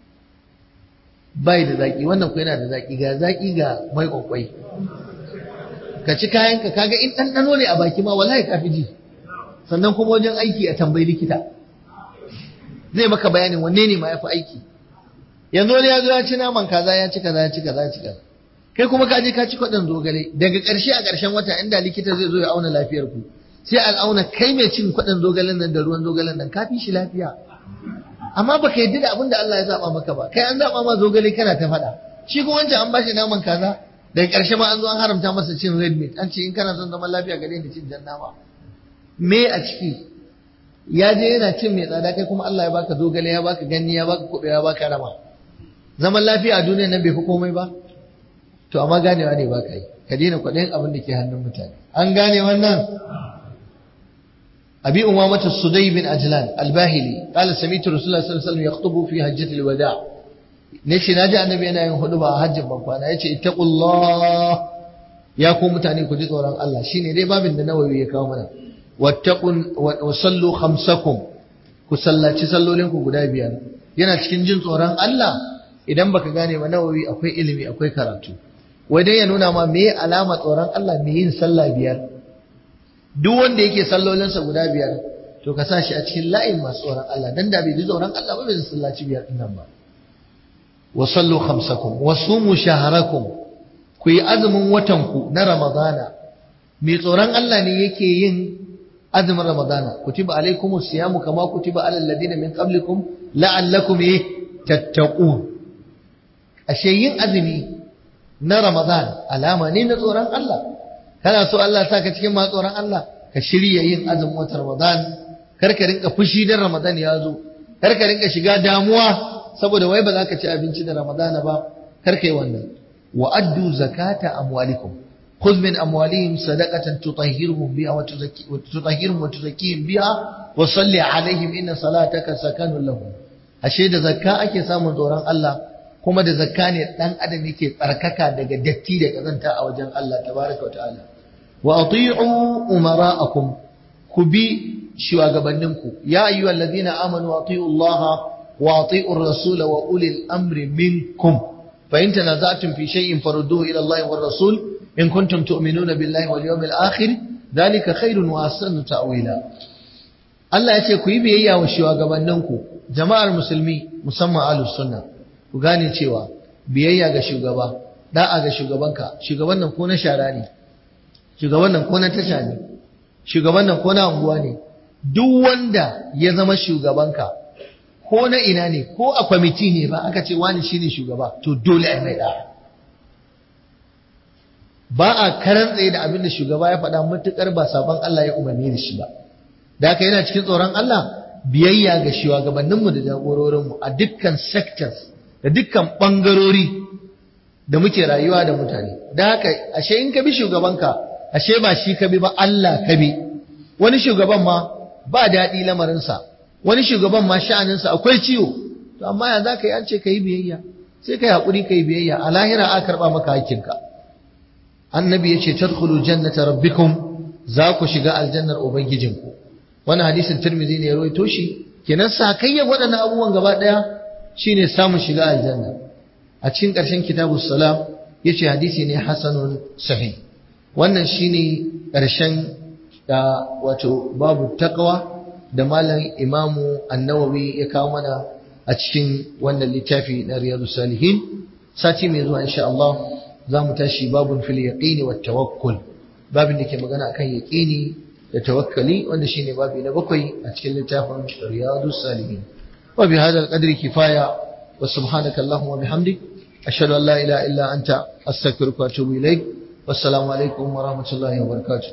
bai da zaki wannan ko yana da zaki ga zaki ga mai kwakwai ka ci kayanka kaga in ɗanɗano ne a baki ma wallahi ka fi ji sannan kuma wajen aiki a tambayi likita zai maka bayanin wanne ne ma ya fi aiki yanzu wani ya zo ya ci naman kaza ya ci kaza ya ci kaza ya ci kaza kai kuma ka je ka ci kwaɗin zogale daga ƙarshe a ƙarshen wata inda likita zai zo ya auna lafiyar ku sai an auna kai mai cin kwaɗin zogalen nan da ruwan zogalen nan ka fi shi lafiya amma baka yadda da abin da Allah ya zaba maka ba kai an zaba ma zogale kana ta faɗa shi kuma wancan an bashi naman kaza daga ƙarshe ma an zo an haramta masa cin red meat an ce in kana son zaman lafiya ga daina cin jan nama me a ciki ya je yana cin mai tsada kai kuma Allah ya baka zogale ya baka ganni ya baka kuɓe ya baka rama zaman lafiya a duniya nan bai fi komai ba to amma ganewa ne baka yi ka daina kwaɗayin abin da ke hannun mutane an gane wannan أبي أمامة الصدي بن أجلان الباهلي قال سمعت رسول الله صلى الله عليه وسلم يخطب في حجة الوداع نشي ناجع النبي أنا ينخطب حج بمقوانا يشي اتقوا الله يا كوم متاني كجد وران الله شيني دي باب النووي يكاومنا واتقوا وصلوا خمسكم كسلا تسلوا لكم قدا بيان yana cikin jin tsoron Allah idan baka gane ba nawawi akwai ilimi akwai karatu wai dai ya nuna ma me alama tsoron Allah me yin sallah biyar duk wanda yake sallolinsa guda biyar to ka sa shi a cikin layin masu tsoron Allah dan da bai ji tsoron Allah ba bai sallaci biyar din nan ba wa sallu khamsakum wa sumu shaharakum ku yi azumin watan ku na ramadana mai tsoron Allah ne yake yin azumin ramadana kutiba alaikumus siyamu kama kutiba alal ladina min qablikum la'allakum tattaqun ashe yin azumi na ramadan alama ne na tsoron Allah kana so Allah sa ka cikin masu tsoron Allah ka shirya yin azumin watan Ramadan kar ka rinka fushi dan Ramadan ya zo kar ka rinka shiga damuwa saboda wai ba za ka ci abinci da Ramadan ba kar ka yi wannan wa addu zakata amwalikum khudh min amwalihim sadaqatan tutahhiruhum biha wa tutahhiruhum wa tuzakkihim biha wa salli alaihim inna salataka sakanun lahum ashe da zakka ake samun tsoron Allah kuma da zakka ne dan adam yake tsarkaka daga datti da kazanta a wajen Allah tabaraka wa ta'ala wa ati'u umara'akum ku bi shugabanninku ya ayyuhal ladina amanu ati'u Allah wa ati'u ar-rasula wa ulil amri minkum fa in tanaza'tum fi shay'in farudduhu ila Allah war rasul in kuntum tu'minuna billahi wal yawmil akhir dhalika khairun wa ahsanu ta'wila Allah ya ce ku yi biyayya wa shugabanninku jama'ar musulmi musamman ahlus sunna ku gane cewa biyayya ga shugaba da'a ga shugabanka shugaban nan ko na shara ne shugaban nan ko na tasha ne shugaban nan ko na unguwa ne duk wanda ya zama shugabanka ko na ina ne ko a kwamiti ne ba aka ce wani shine shugaba to dole a mai da'a ba a karan tsaye da abin da shugaba ya faɗa matuƙar ba sabon Allah ya umarni da shi ba da haka yana cikin tsoron Allah biyayya ga shugabanninmu da jagororinmu a dukkan sectors da dukkan ɓangarori da muke rayuwa da mutane da haka ashe in ka bi shugabanka ashe ba shi ka bi ba Allah ka bi wani shugaban ma ba daɗi lamarinsa wani shugaban ma sha'aninsa akwai ciwo to amma ya za ka yi an ce ka yi biyayya sai ka yi haƙuri ka yi biyayya a lahira a karɓa maka hakkinka annabi ya ce tadkhulu jannata rabbikum za ku shiga aljannar ubangijinku wannan hadisin tirmidhi ne ya rawaito shi kenan sakayyan waɗannan abubuwan gaba ɗaya shine samun shiga aljanna a cikin ƙarshen kitabus salam yace hadisi ne hasanun sahih wannan shine ƙarshen da wato babu taqwa da malam imamu an-nawawi ya kawo mana a cikin wannan littafi na riyadus salihin sati mai zuwa insha Allah za mu tashi babun fil yaqini wat tawakkul babin da ke magana akan yaqini da tawakkali wanda shine babi na bakwai a cikin littafin riyadus salihin wa bi hadha al-qadri kifaya wa subhanaka allahumma wa bihamdik ashhadu an la ilaha illa anta astaghfiruka wa atubu ilaik wassalamu alaikum wa rahmatullahi wa barakatuh